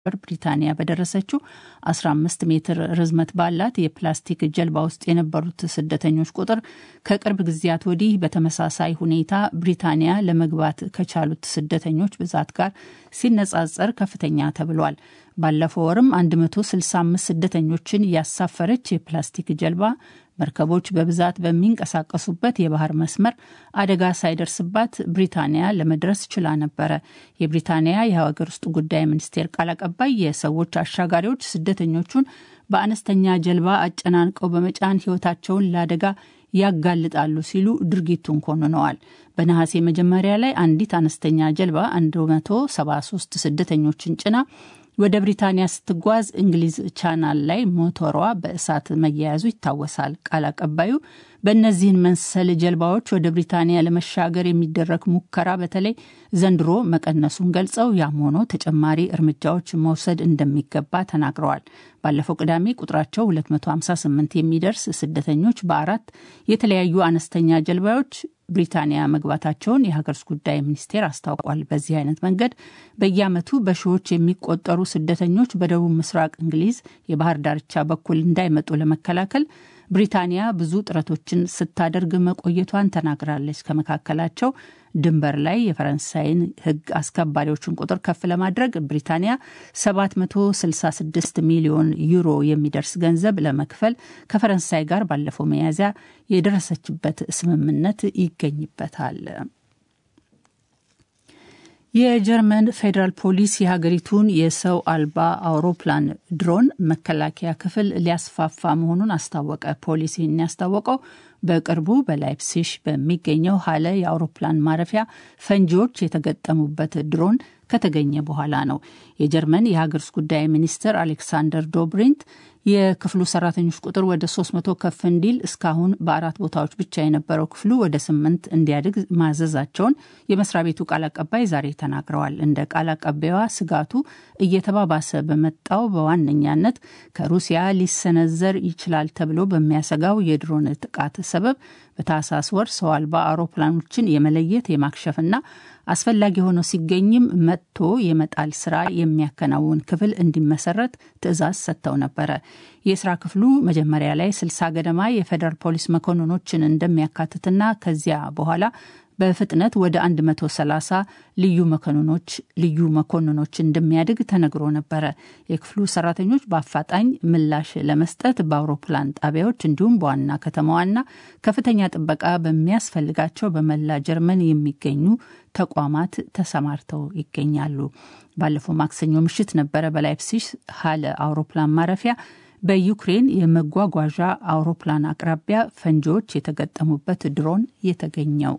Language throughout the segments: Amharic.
ብሪታንያ በደረሰችው 15 ሜትር ርዝመት ባላት የፕላስቲክ ጀልባ ውስጥ የነበሩት ስደተኞች ቁጥር ከቅርብ ጊዜያት ወዲህ በተመሳሳይ ሁኔታ ብሪታንያ ለመግባት ከቻሉት ስደተኞች ብዛት ጋር ሲነጻጸር ከፍተኛ ተብሏል። ባለፈው ወርም 165 ስደተኞችን ያሳፈረች የፕላስቲክ ጀልባ መርከቦች በብዛት በሚንቀሳቀሱበት የባህር መስመር አደጋ ሳይደርስባት ብሪታንያ ለመድረስ ችላ ነበረ። የብሪታንያ የሀገር ውስጥ ጉዳይ ሚኒስቴር ቃል አቀባይ የሰዎች አሻጋሪዎች ስደተኞቹን በአነስተኛ ጀልባ አጨናንቀው በመጫን ሕይወታቸውን ለአደጋ ያጋልጣሉ ሲሉ ድርጊቱን ኮንነዋል። በነሐሴ መጀመሪያ ላይ አንዲት አነስተኛ ጀልባ 173 ስደተኞችን ጭና ወደ ብሪታንያ ስትጓዝ እንግሊዝ ቻናል ላይ ሞተሯ በእሳት መያያዙ ይታወሳል። ቃል አቀባዩ በእነዚህን መሰል ጀልባዎች ወደ ብሪታንያ ለመሻገር የሚደረግ ሙከራ በተለይ ዘንድሮ መቀነሱን ገልጸው ያም ሆኖ ተጨማሪ እርምጃዎች መውሰድ እንደሚገባ ተናግረዋል። ባለፈው ቅዳሜ ቁጥራቸው 258 የሚደርስ ስደተኞች በአራት የተለያዩ አነስተኛ ጀልባዎች ብሪታንያ መግባታቸውን የሀገር ውስጥ ጉዳይ ሚኒስቴር አስታውቋል። በዚህ አይነት መንገድ በየዓመቱ በሺዎች የሚቆጠሩ ስደተኞች በደቡብ ምስራቅ እንግሊዝ የባህር ዳርቻ በኩል እንዳይመጡ ለመከላከል ብሪታንያ ብዙ ጥረቶችን ስታደርግ መቆየቷን ተናግራለች። ከመካከላቸው ድንበር ላይ የፈረንሳይን ሕግ አስከባሪዎችን ቁጥር ከፍ ለማድረግ ብሪታንያ 766 ሚሊዮን ዩሮ የሚደርስ ገንዘብ ለመክፈል ከፈረንሳይ ጋር ባለፈው መያዝያ የደረሰችበት ስምምነት ይገኝበታል። የጀርመን ፌዴራል ፖሊስ የሀገሪቱን የሰው አልባ አውሮፕላን ድሮን መከላከያ ክፍል ሊያስፋፋ መሆኑን አስታወቀ። ፖሊስ ይህን ያስታወቀው በቅርቡ በላይፕሲሽ በሚገኘው ሀለ የአውሮፕላን ማረፊያ ፈንጂዎች የተገጠሙበት ድሮን ከተገኘ በኋላ ነው። የጀርመን የሀገር ውስጥ ጉዳይ ሚኒስትር አሌክሳንደር ዶብሪንት የክፍሉ ሰራተኞች ቁጥር ወደ 300 ከፍ እንዲል እስካሁን በአራት ቦታዎች ብቻ የነበረው ክፍሉ ወደ ስምንት እንዲያድግ ማዘዛቸውን የመስሪያ ቤቱ ቃል አቀባይ ዛሬ ተናግረዋል። እንደ ቃል አቀባይዋ ስጋቱ እየተባባሰ በመጣው በዋነኛነት ከሩሲያ ሊሰነዘር ይችላል ተብሎ በሚያሰጋው የድሮን ጥቃት ሰበብ በታህሳስ ወር ሰው አልባ አውሮፕላኖችን የመለየት የማክሸፍና አስፈላጊ ሆኖ ሲገኝም መጥቶ የመጣል ስራ የሚያከናውን ክፍል እንዲመሰረት ትዕዛዝ ሰጥተው ነበረ። የስራ ክፍሉ መጀመሪያ ላይ ስልሳ ገደማ የፌዴራል ፖሊስ መኮንኖችን እንደሚያካትትና ከዚያ በኋላ በፍጥነት ወደ 130 ልዩ መኮንኖች ልዩ መኮንኖች እንደሚያድግ ተነግሮ ነበረ። የክፍሉ ሰራተኞች በአፋጣኝ ምላሽ ለመስጠት በአውሮፕላን ጣቢያዎች እንዲሁም በዋና ከተማዋና ከፍተኛ ጥበቃ በሚያስፈልጋቸው በመላ ጀርመን የሚገኙ ተቋማት ተሰማርተው ይገኛሉ። ባለፈው ማክሰኞ ምሽት ነበረ በላይፕሲሽ ሀለ አውሮፕላን ማረፊያ በዩክሬን የመጓጓዣ አውሮፕላን አቅራቢያ ፈንጂዎች የተገጠሙበት ድሮን የተገኘው።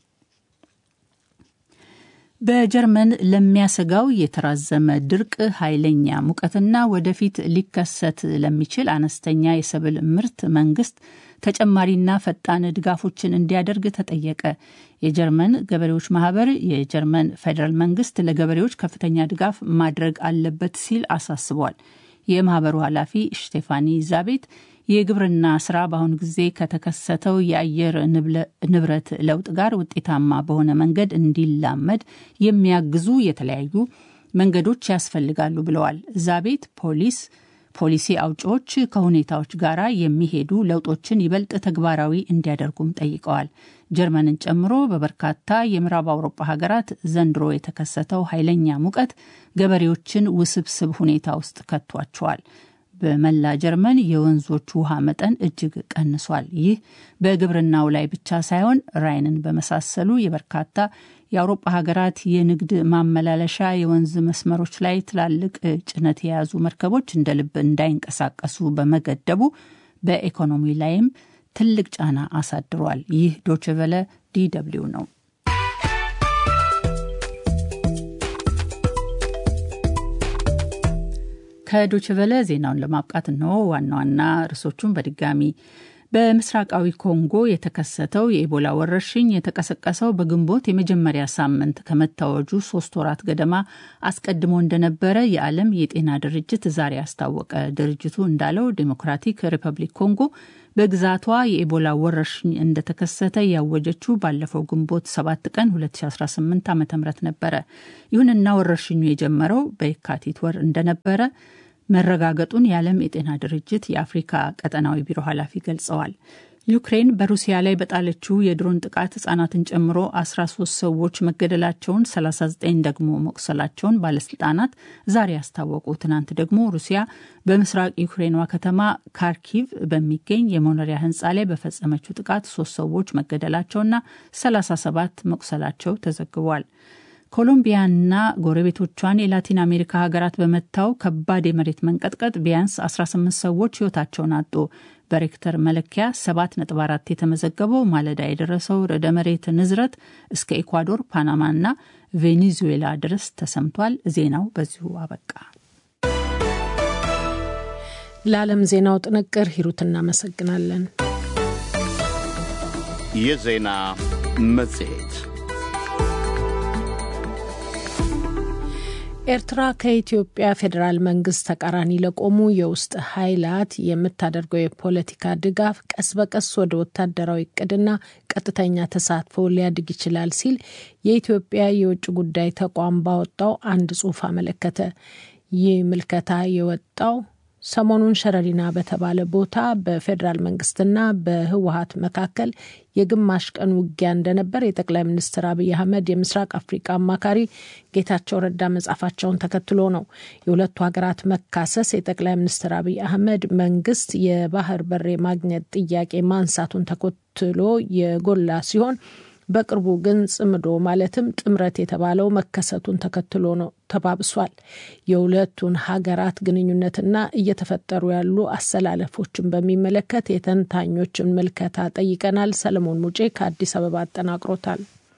በጀርመን ለሚያሰጋው የተራዘመ ድርቅ፣ ኃይለኛ ሙቀትና ወደፊት ሊከሰት ለሚችል አነስተኛ የሰብል ምርት መንግስት ተጨማሪና ፈጣን ድጋፎችን እንዲያደርግ ተጠየቀ። የጀርመን ገበሬዎች ማህበር የጀርመን ፌዴራል መንግስት ለገበሬዎች ከፍተኛ ድጋፍ ማድረግ አለበት ሲል አሳስቧል። የማህበሩ ኃላፊ ስቴፋኒ ዛቤት የግብርና ስራ በአሁኑ ጊዜ ከተከሰተው የአየር ንብረት ለውጥ ጋር ውጤታማ በሆነ መንገድ እንዲላመድ የሚያግዙ የተለያዩ መንገዶች ያስፈልጋሉ ብለዋል። ዛቤት ፖሊስ ፖሊሲ አውጪዎች ከሁኔታዎች ጋር የሚሄዱ ለውጦችን ይበልጥ ተግባራዊ እንዲያደርጉም ጠይቀዋል። ጀርመንን ጨምሮ በበርካታ የምዕራብ አውሮፓ ሀገራት ዘንድሮ የተከሰተው ኃይለኛ ሙቀት ገበሬዎችን ውስብስብ ሁኔታ ውስጥ ከቷቸዋል። በመላ ጀርመን የወንዞች ውሃ መጠን እጅግ ቀንሷል። ይህ በግብርናው ላይ ብቻ ሳይሆን ራይንን በመሳሰሉ የበርካታ የአውሮፓ ሀገራት የንግድ ማመላለሻ የወንዝ መስመሮች ላይ ትላልቅ ጭነት የያዙ መርከቦች እንደ ልብ እንዳይንቀሳቀሱ በመገደቡ በኢኮኖሚ ላይም ትልቅ ጫና አሳድሯል። ይህ ዶችቨለ ዲደብሊው ነው። ከዶችቨለ ዜናውን ለማብቃት ነው ዋና ዋና ርዕሶቹን በድጋሚ በምስራቃዊ ኮንጎ የተከሰተው የኢቦላ ወረርሽኝ የተቀሰቀሰው በግንቦት የመጀመሪያ ሳምንት ከመታወጁ ሶስት ወራት ገደማ አስቀድሞ እንደነበረ የዓለም የጤና ድርጅት ዛሬ አስታወቀ። ድርጅቱ እንዳለው ዴሞክራቲክ ሪፐብሊክ ኮንጎ በግዛቷ የኢቦላ ወረርሽኝ እንደተከሰተ ያወጀችው ባለፈው ግንቦት 7 ቀን 2018 ዓ ም ነበረ። ይሁንና ወረርሽኙ የጀመረው በየካቲት ወር እንደነበረ መረጋገጡን የዓለም የጤና ድርጅት የአፍሪካ ቀጠናዊ ቢሮ ኃላፊ ገልጸዋል። ዩክሬን በሩሲያ ላይ በጣለችው የድሮን ጥቃት ህጻናትን ጨምሮ 13 ሰዎች መገደላቸውን 39 ደግሞ መቁሰላቸውን ባለስልጣናት ዛሬ አስታወቁ። ትናንት ደግሞ ሩሲያ በምስራቅ ዩክሬኗ ከተማ ካርኪቭ በሚገኝ የመኖሪያ ህንፃ ላይ በፈጸመችው ጥቃት ሶስት ሰዎች መገደላቸውና 37 መቁሰላቸው ተዘግቧል። ኮሎምቢያና ጎረቤቶቿን የላቲን አሜሪካ ሀገራት በመታው ከባድ የመሬት መንቀጥቀጥ ቢያንስ 18 ሰዎች ህይወታቸውን አጡ። በሬክተር መለኪያ 7.4 የተመዘገበው ማለዳ የደረሰው ርዕደ መሬት ንዝረት እስከ ኢኳዶር፣ ፓናማና ቬኔዙዌላ ድረስ ተሰምቷል። ዜናው በዚሁ አበቃ። ለዓለም ዜናው ጥንቅር ሂሩት እናመሰግናለን። የዜና መጽሔት ኤርትራ ከኢትዮጵያ ፌዴራል መንግስት ተቃራኒ ለቆሙ የውስጥ ኃይላት የምታደርገው የፖለቲካ ድጋፍ ቀስ በቀስ ወደ ወታደራዊ እቅድና ቀጥተኛ ተሳትፎ ሊያድግ ይችላል ሲል የኢትዮጵያ የውጭ ጉዳይ ተቋም ባወጣው አንድ ጽሑፍ አመለከተ። ይህ ምልከታ የወጣው ሰሞኑን ሸረሪና በተባለ ቦታ በፌዴራል መንግስትና በህወሀት መካከል የግማሽ ቀን ውጊያ እንደነበር የጠቅላይ ሚኒስትር አብይ አህመድ የምስራቅ አፍሪቃ አማካሪ ጌታቸው ረዳ መጻፋቸውን ተከትሎ ነው። የሁለቱ ሀገራት መካሰስ የጠቅላይ ሚኒስትር አብይ አህመድ መንግስት የባህር በር የማግኘት ጥያቄ ማንሳቱን ተከትሎ የጎላ ሲሆን በቅርቡ ግን ጽምዶ ማለትም ጥምረት የተባለው መከሰቱን ተከትሎ ነው ተባብሷል። የሁለቱን ሀገራት ግንኙነትና እየተፈጠሩ ያሉ አሰላለፎችን በሚመለከት የተንታኞችን ምልከታ ጠይቀናል። ሰለሞን ሙጬ ከአዲስ አበባ አጠናቅሮታል።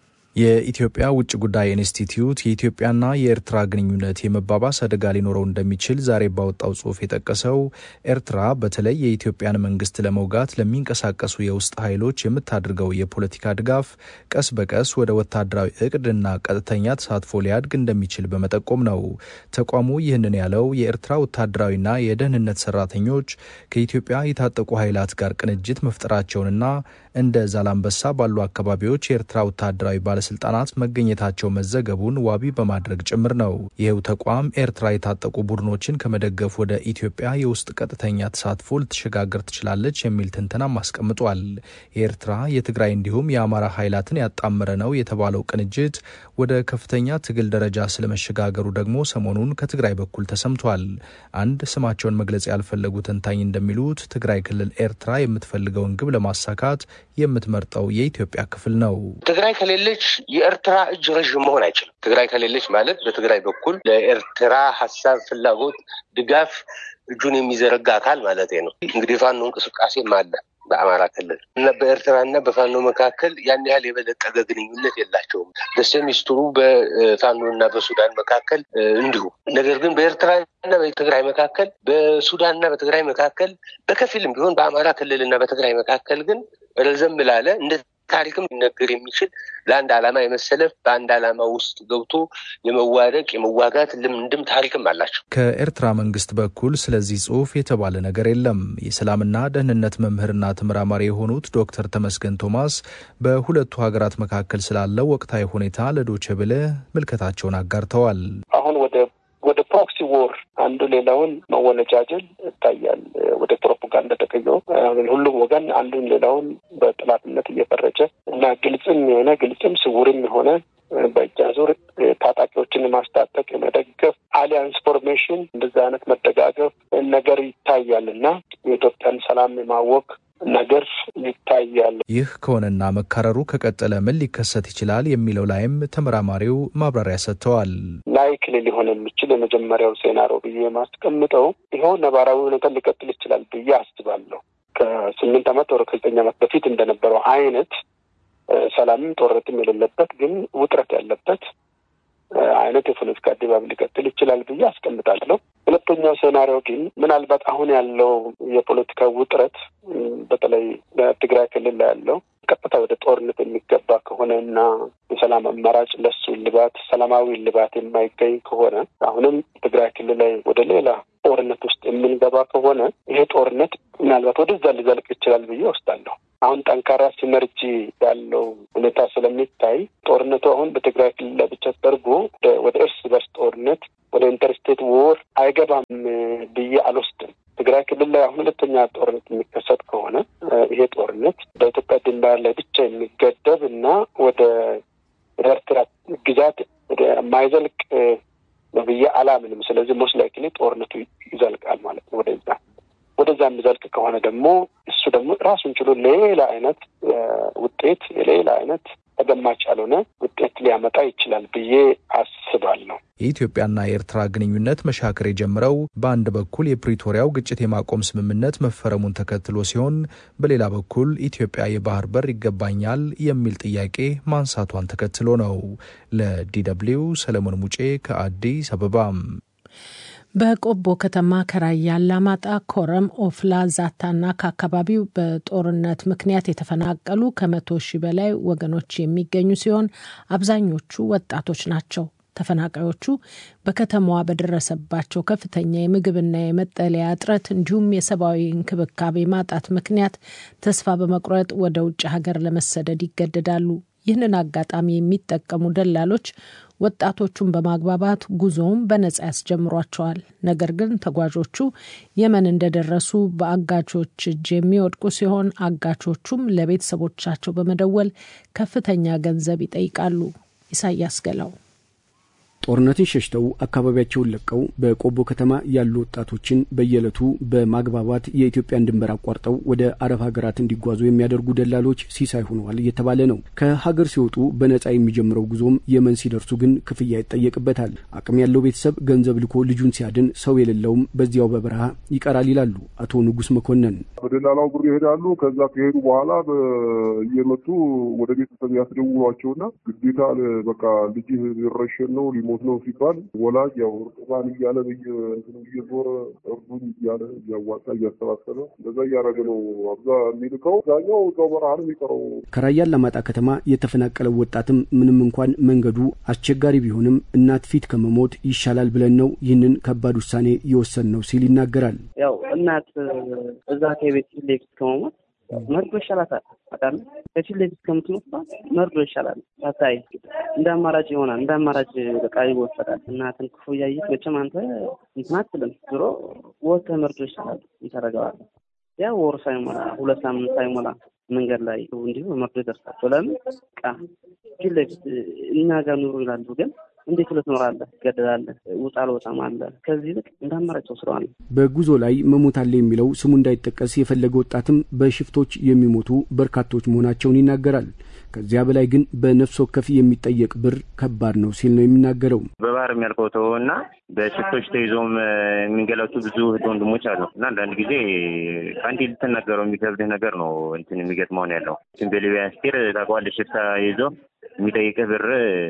የኢትዮጵያ ውጭ ጉዳይ ኢንስቲትዩት የኢትዮጵያና የኤርትራ ግንኙነት የመባባስ አደጋ ሊኖረው እንደሚችል ዛሬ ባወጣው ጽሑፍ የጠቀሰው ኤርትራ በተለይ የኢትዮጵያን መንግስት ለመውጋት ለሚንቀሳቀሱ የውስጥ ኃይሎች የምታደርገው የፖለቲካ ድጋፍ ቀስ በቀስ ወደ ወታደራዊ እቅድና ቀጥተኛ ተሳትፎ ሊያድግ እንደሚችል በመጠቆም ነው። ተቋሙ ይህንን ያለው የኤርትራ ወታደራዊና የደህንነት ሰራተኞች ከኢትዮጵያ የታጠቁ ኃይላት ጋር ቅንጅት መፍጠራቸውንና እንደ ዛላምበሳ ባሉ አካባቢዎች የኤርትራ ወታደራዊ ባለስልጣናት መገኘታቸው መዘገቡን ዋቢ በማድረግ ጭምር ነው። ይህው ተቋም ኤርትራ የታጠቁ ቡድኖችን ከመደገፍ ወደ ኢትዮጵያ የውስጥ ቀጥተኛ ተሳትፎ ልትሸጋገር ትችላለች የሚል ትንተናም አስቀምጧል። የኤርትራ የትግራይ እንዲሁም የአማራ ኃይላትን ያጣመረ ነው የተባለው ቅንጅት ወደ ከፍተኛ ትግል ደረጃ ስለመሸጋገሩ ደግሞ ሰሞኑን ከትግራይ በኩል ተሰምቷል። አንድ ስማቸውን መግለጽ ያልፈለጉ ተንታኝ እንደሚሉት ትግራይ ክልል ኤርትራ የምትፈልገውን ግብ ለማሳካት የምትመርጠው የኢትዮጵያ ክፍል ነው። ትግራይ ከሌለች የኤርትራ እጅ ረዥም መሆን አይችልም። ትግራይ ከሌለች ማለት በትግራይ በኩል ለኤርትራ ሀሳብ፣ ፍላጎት፣ ድጋፍ እጁን የሚዘረጋ አካል ማለት ነው። እንግዲህ ፋኖ እንቅስቃሴም አለ በአማራ ክልል እና በኤርትራ እና በፋኖ መካከል ያን ያህል የበለጠገ ግንኙነት የላቸውም። በሰሚስትሩ በፋኖ እና በሱዳን መካከል እንዲሁ። ነገር ግን በኤርትራ እና በትግራይ መካከል፣ በሱዳን እና በትግራይ መካከል በከፊልም ቢሆን በአማራ ክልል እና በትግራይ መካከል ግን ረዘም ላለ እንደ ታሪክም ሊነገር የሚችል ለአንድ ዓላማ የመሰለፍ በአንድ ዓላማ ውስጥ ገብቶ የመዋደቅ የመዋጋት ልምድም ታሪክም አላቸው። ከኤርትራ መንግስት በኩል ስለዚህ ጽሑፍ የተባለ ነገር የለም። የሰላምና ደህንነት መምህርና ተመራማሪ የሆኑት ዶክተር ተመስገን ቶማስ በሁለቱ ሀገራት መካከል ስላለው ወቅታዊ ሁኔታ ለዶቼ ቬለ ምልከታቸውን አጋርተዋል። አሁን ወደ ወደ ፕሮክሲ ዎር አንዱ ሌላውን መወነጃጀል ይታያል። ወደ ፕሮፓጋንዳ ተቀይሮ ሁሉም ወገን አንዱን ሌላውን በጠላትነት እየፈረጀ እና ግልጽም የሆነ ግልጽም ስውርም የሆነ በእጅ አዙር ታጣቂዎችን ማስታጠቅ የመደገፍ አሊያንስ ፎርሜሽን እንደዚህ አይነት መደጋገፍ ነገር ይታያል እና የኢትዮጵያን ሰላም የማወክ ነገር ይታያል። ይህ ከሆነና መካረሩ ከቀጠለ ምን ሊከሰት ይችላል የሚለው ላይም ተመራማሪው ማብራሪያ ሰጥተዋል። ላይክሊ ሊሆን የሚችል የመጀመሪያው ሴናሪዮ ብዬ የማስቀምጠው ይኸው ነባራዊ ሁኔታ ሊቀጥል ይችላል ብዬ አስባለሁ። ከስምንት ዓመት ወደ ከዘጠኝ ዓመት በፊት እንደነበረው አይነት ሰላምም ጦርነትም የሌለበት ግን ውጥረት ያለበት አይነት የፖለቲካ ድባብ ሊቀጥል ይችላል ብዬ አስቀምጣለሁ። ሁለተኛ ሁለተኛው ሴናሪዮ ግን ምናልባት አሁን ያለው የፖለቲካ ውጥረት በተለይ በትግራይ ክልል ላይ ያለው ቀጥታ ወደ ጦርነት የሚገባ ከሆነ እና የሰላም አማራጭ ለሱ ልባት ሰላማዊ ልባት የማይገኝ ከሆነ አሁንም ትግራይ ክልል ላይ ወደ ሌላ ጦርነት ውስጥ የምንገባ ከሆነ ይሄ ጦርነት ምናልባት ወደዛ ሊዘልቅ ይችላል ብዬ ወስዳለሁ። አሁን ጠንካራ ሲነርጂ ያለው ሁኔታ ስለሚታይ ጦርነቱ አሁን በትግራይ ክልል ላይ ብቻ ተደርጎ ወደ እርስ በርስ ጦርነት ወደ ኢንተርስቴት ዎር አይገባም ብዬ አልወስድም። ትግራይ ክልል ላይ አሁን ሁለተኛ ጦርነት የሚከሰት ከሆነ ይሄ ጦርነት በኢትዮጵያ ድንበር ላይ ብቻ የሚገደብ እና ወደ ኤርትራ ግዛት ወደ ማይዘልቅ ነው ብዬ አላምንም። ስለዚህ ሞስት ላይክሊ ጦርነቱ ይዘልቃል ማለት ነው ወደዛ ወደዛ የሚዘልቅ ከሆነ ደግሞ እሱ ደግሞ ራሱን ችሎ ሌላ አይነት ውጤት ሌላ አይነት ተገማች ያልሆነ ውጤት ሊያመጣ ይችላል ብዬ አስባለሁ። የኢትዮጵያና የኤርትራ ግንኙነት መሻከር የጀመረው በአንድ በኩል የፕሪቶሪያው ግጭት የማቆም ስምምነት መፈረሙን ተከትሎ ሲሆን በሌላ በኩል ኢትዮጵያ የባህር በር ይገባኛል የሚል ጥያቄ ማንሳቷን ተከትሎ ነው። ለዲደብልዩ ሰለሞን ሙጬ ከአዲስ አበባም በቆቦ ከተማ ከራያ አላማጣ፣ ኮረም፣ ኦፍላ፣ ዛታና ከአካባቢው በጦርነት ምክንያት የተፈናቀሉ ከመቶ ሺህ በላይ ወገኖች የሚገኙ ሲሆን አብዛኞቹ ወጣቶች ናቸው። ተፈናቃዮቹ በከተማዋ በደረሰባቸው ከፍተኛ የምግብና የመጠለያ እጥረት እንዲሁም የሰብአዊ እንክብካቤ ማጣት ምክንያት ተስፋ በመቁረጥ ወደ ውጭ ሀገር ለመሰደድ ይገደዳሉ። ይህንን አጋጣሚ የሚጠቀሙ ደላሎች ወጣቶቹን በማግባባት ጉዞውን በነጻ ያስጀምሯቸዋል። ነገር ግን ተጓዦቹ የመን እንደደረሱ በአጋቾች እጅ የሚወድቁ ሲሆን አጋቾቹም ለቤተሰቦቻቸው በመደወል ከፍተኛ ገንዘብ ይጠይቃሉ። ኢሳያስ ገላው ጦርነትን ሸሽተው አካባቢያቸውን ለቀው በቆቦ ከተማ ያሉ ወጣቶችን በየዕለቱ በማግባባት የኢትዮጵያን ድንበር አቋርጠው ወደ አረብ ሀገራት እንዲጓዙ የሚያደርጉ ደላሎች ሲሳይ ሆነዋል እየተባለ ነው። ከሀገር ሲወጡ በነጻ የሚጀምረው ጉዞም የመን ሲደርሱ ግን ክፍያ ይጠየቅበታል። አቅም ያለው ቤተሰብ ገንዘብ ልኮ ልጁን ሲያድን፣ ሰው የሌለውም በዚያው በበረሃ ይቀራል ይላሉ አቶ ንጉስ መኮንን። በደላላው ብር ይሄዳሉ። ከዛ ከሄዱ በኋላ እየመጡ ወደ ቤተሰብ ያስደውሏቸውና ግዴታ በቃ ልጅህ ሊረሸን ነው ሊሞት ነው ሲባል ወላጅ ያው እርጥባን እያለ በየእንትኑ እየዞረ እርዱኝ እያለ እያዋጣ እያሰባሰበ እንደዛ እያደረገ ነው አብዛ የሚልከው። አብዛኛው እዛው በረሃ ነው የሚቀረው። ከራያ አላማጣ ከተማ የተፈናቀለው ወጣትም ምንም እንኳን መንገዱ አስቸጋሪ ቢሆንም እናት ፊት ከመሞት ይሻላል ብለን ነው ይህንን ከባድ ውሳኔ የወሰን ነው ሲል ይናገራል። ያው እናት እዛ ከቤት ፊት ለፊት ከመሞት መርዶ ይሻላታል። አቃለ ከፊት ለፊት ከምትሞት መርዶ ይሻላል። ታታይ እንደ አማራጭ ይሆናል። እንደ አማራጭ በቃ ይወሰዳል። እናትን ክፉ እያየት መቼም አንተ እንትን አትልም። ዞሮ ወጥተህ መርዶ ይሻላል። ይተረገዋል። ያ ወር ሳይሞላ ሁለት ሳምንት ሳይሞላ መንገድ ላይ እንዲሁ መርዶ ይደርሳቸው። ለምን ቃ ፊት ለፊት እኛ ጋር ኑሩ ይላሉ ግን እንዴት ልትኖራለህ? ትገደላለህ። ውጣ አልወጣም አለ። ከዚህ ይልቅ እንደ አማራጭ ወስደዋል። በጉዞ ላይ መሞት አለ የሚለው ስሙ እንዳይጠቀስ የፈለገ ወጣትም በሽፍቶች የሚሞቱ በርካቶች መሆናቸውን ይናገራል። ከዚያ በላይ ግን በነፍስ ወከፍ የሚጠየቅ ብር ከባድ ነው ሲል ነው የሚናገረው። በባህር የሚያልቀው ተወው እና በሽፍቶች ተይዞም የሚንገላቱ ብዙ እህት ወንድሞች አሉ እና አንዳንድ ጊዜ ከአንዴ ልትናገረው የሚከብድህ ነገር ነው እንትን የሚገጥመውን ያለው በሊቢያ ስቴር ታውቀዋለህ። ሽፍታ ይዞ የሚጠይቅህ ብር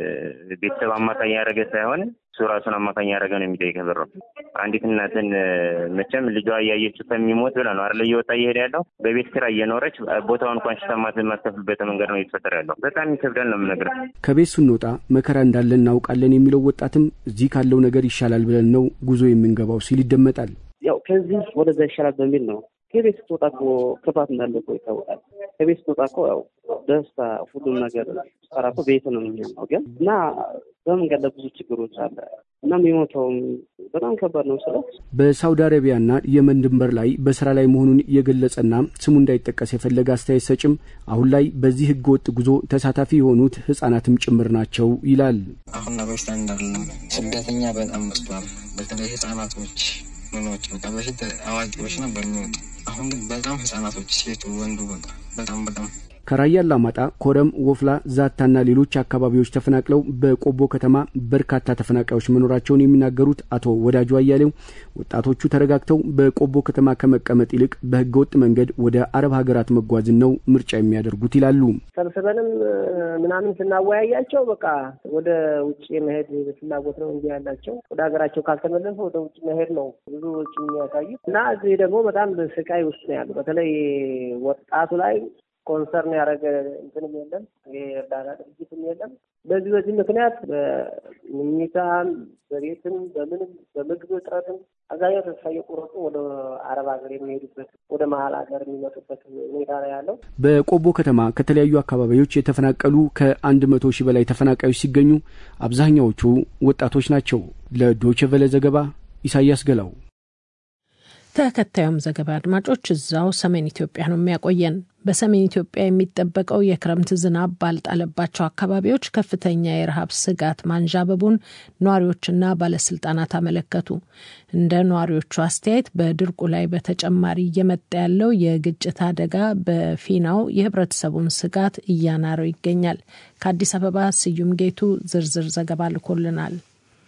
ቤተሰብ አማካኝ ያደረገ ሳይሆን እሱ ራሱን አማካኝ ያደረገ ነው የሚጠይቅህ ብር። አንዲት እናትን መቼም ልጇ እያየችው ከሚሞት ብላ ነው አይደለ እየወጣ እየሄደ ያለው። በቤት ኪራይ እየኖረች ቦታውን እንኳን ሽታ የማትከፍልበት መንገድ ነው እየተፈጠረ ያለው። በጣም ይከብዳል ነው የምነግርህ። ከቤት ስንወጣ መከራ እንዳለ እናውቃለን የሚለው ወጣትም እዚህ ካለው ነገር ይሻላል ብለን ነው ጉዞ የምንገባው ሲል ይደመጣል። ያው ከዚህ ወደዛ ይሻላል በሚል ነው ከቤት ስትወጣ እኮ ክፋት እንዳለ እኮ ይታወቃል። ከቤት ስትወጣ እኮ ያው ደስታ፣ ሁሉም ነገር ስትሰራ እኮ ቤት ነው የሚሆነው። ግን እና በመንገድ ላይ ብዙ ችግሮች አለ እና የሚሞተውም በጣም ከባድ ነው። ስለ በሳውዲ አረቢያና የመን ድንበር ላይ በስራ ላይ መሆኑን የገለጸና ስሙ እንዳይጠቀስ የፈለገ አስተያየት ሰጭም አሁን ላይ በዚህ ህገ ወጥ ጉዞ ተሳታፊ የሆኑት ህጻናትም ጭምር ናቸው ይላል። አሁን በፊት እንዳለም ስደተኛ በጣም በዝቷል። በተለይ ህጻናቶች ምኖች በቃ በፊት አዋቂዎች ነበር የሚወጡ አሁን ግን በጣም ህጻናቶች ሴቱ፣ ወንዱ በቃ በጣም በጣም ከራያ አላማጣ፣ ኮረም፣ ወፍላ፣ ዛታና ሌሎች አካባቢዎች ተፈናቅለው በቆቦ ከተማ በርካታ ተፈናቃዮች መኖራቸውን የሚናገሩት አቶ ወዳጁ አያሌው ወጣቶቹ ተረጋግተው በቆቦ ከተማ ከመቀመጥ ይልቅ በህገወጥ መንገድ ወደ አረብ ሀገራት መጓዝን ነው ምርጫ የሚያደርጉት ይላሉ። ሰብስበንም ምናምን ስናወያያቸው በቃ ወደ ውጭ የመሄድ ፍላጎት ነው እንጂ ያላቸው ወደ ሀገራቸው ካልተመለሱ ወደ ውጭ መሄድ ነው ብዙዎች የሚያሳዩት እና እዚህ ደግሞ በጣም ስቃይ ውስጥ ነው ያሉ። በተለይ ወጣቱ ላይ ኮንሰርን ያደረገ እንትንም የለም የእርዳታ ድርጅትም የለም። በዚህ በዚህ ምክንያት በምኝታም በቤትም በምንም በምግብ እጥረትም አብዛኛው ተስፋ እየቆረጡ ወደ አረብ ሀገር የሚሄዱበት ወደ መሀል ሀገር የሚመጡበት ሁኔታ ነው ያለው። በቆቦ ከተማ ከተለያዩ አካባቢዎች የተፈናቀሉ ከአንድ መቶ ሺህ በላይ ተፈናቃዮች ሲገኙ አብዛኛዎቹ ወጣቶች ናቸው። ለዶይቼ ቬለ ዘገባ ኢሳያስ ገላው። ተከታዩም ዘገባ አድማጮች እዛው ሰሜን ኢትዮጵያ ነው የሚያቆየን። በሰሜን ኢትዮጵያ የሚጠበቀው የክረምት ዝናብ ባልጣለባቸው አካባቢዎች ከፍተኛ የረሃብ ስጋት ማንዣበቡን ነዋሪዎችና ባለስልጣናት አመለከቱ። እንደ ነዋሪዎቹ አስተያየት በድርቁ ላይ በተጨማሪ እየመጣ ያለው የግጭት አደጋ በፊናው የህብረተሰቡን ስጋት እያናረው ይገኛል። ከአዲስ አበባ ስዩም ጌቱ ዝርዝር ዘገባ ልኮልናል።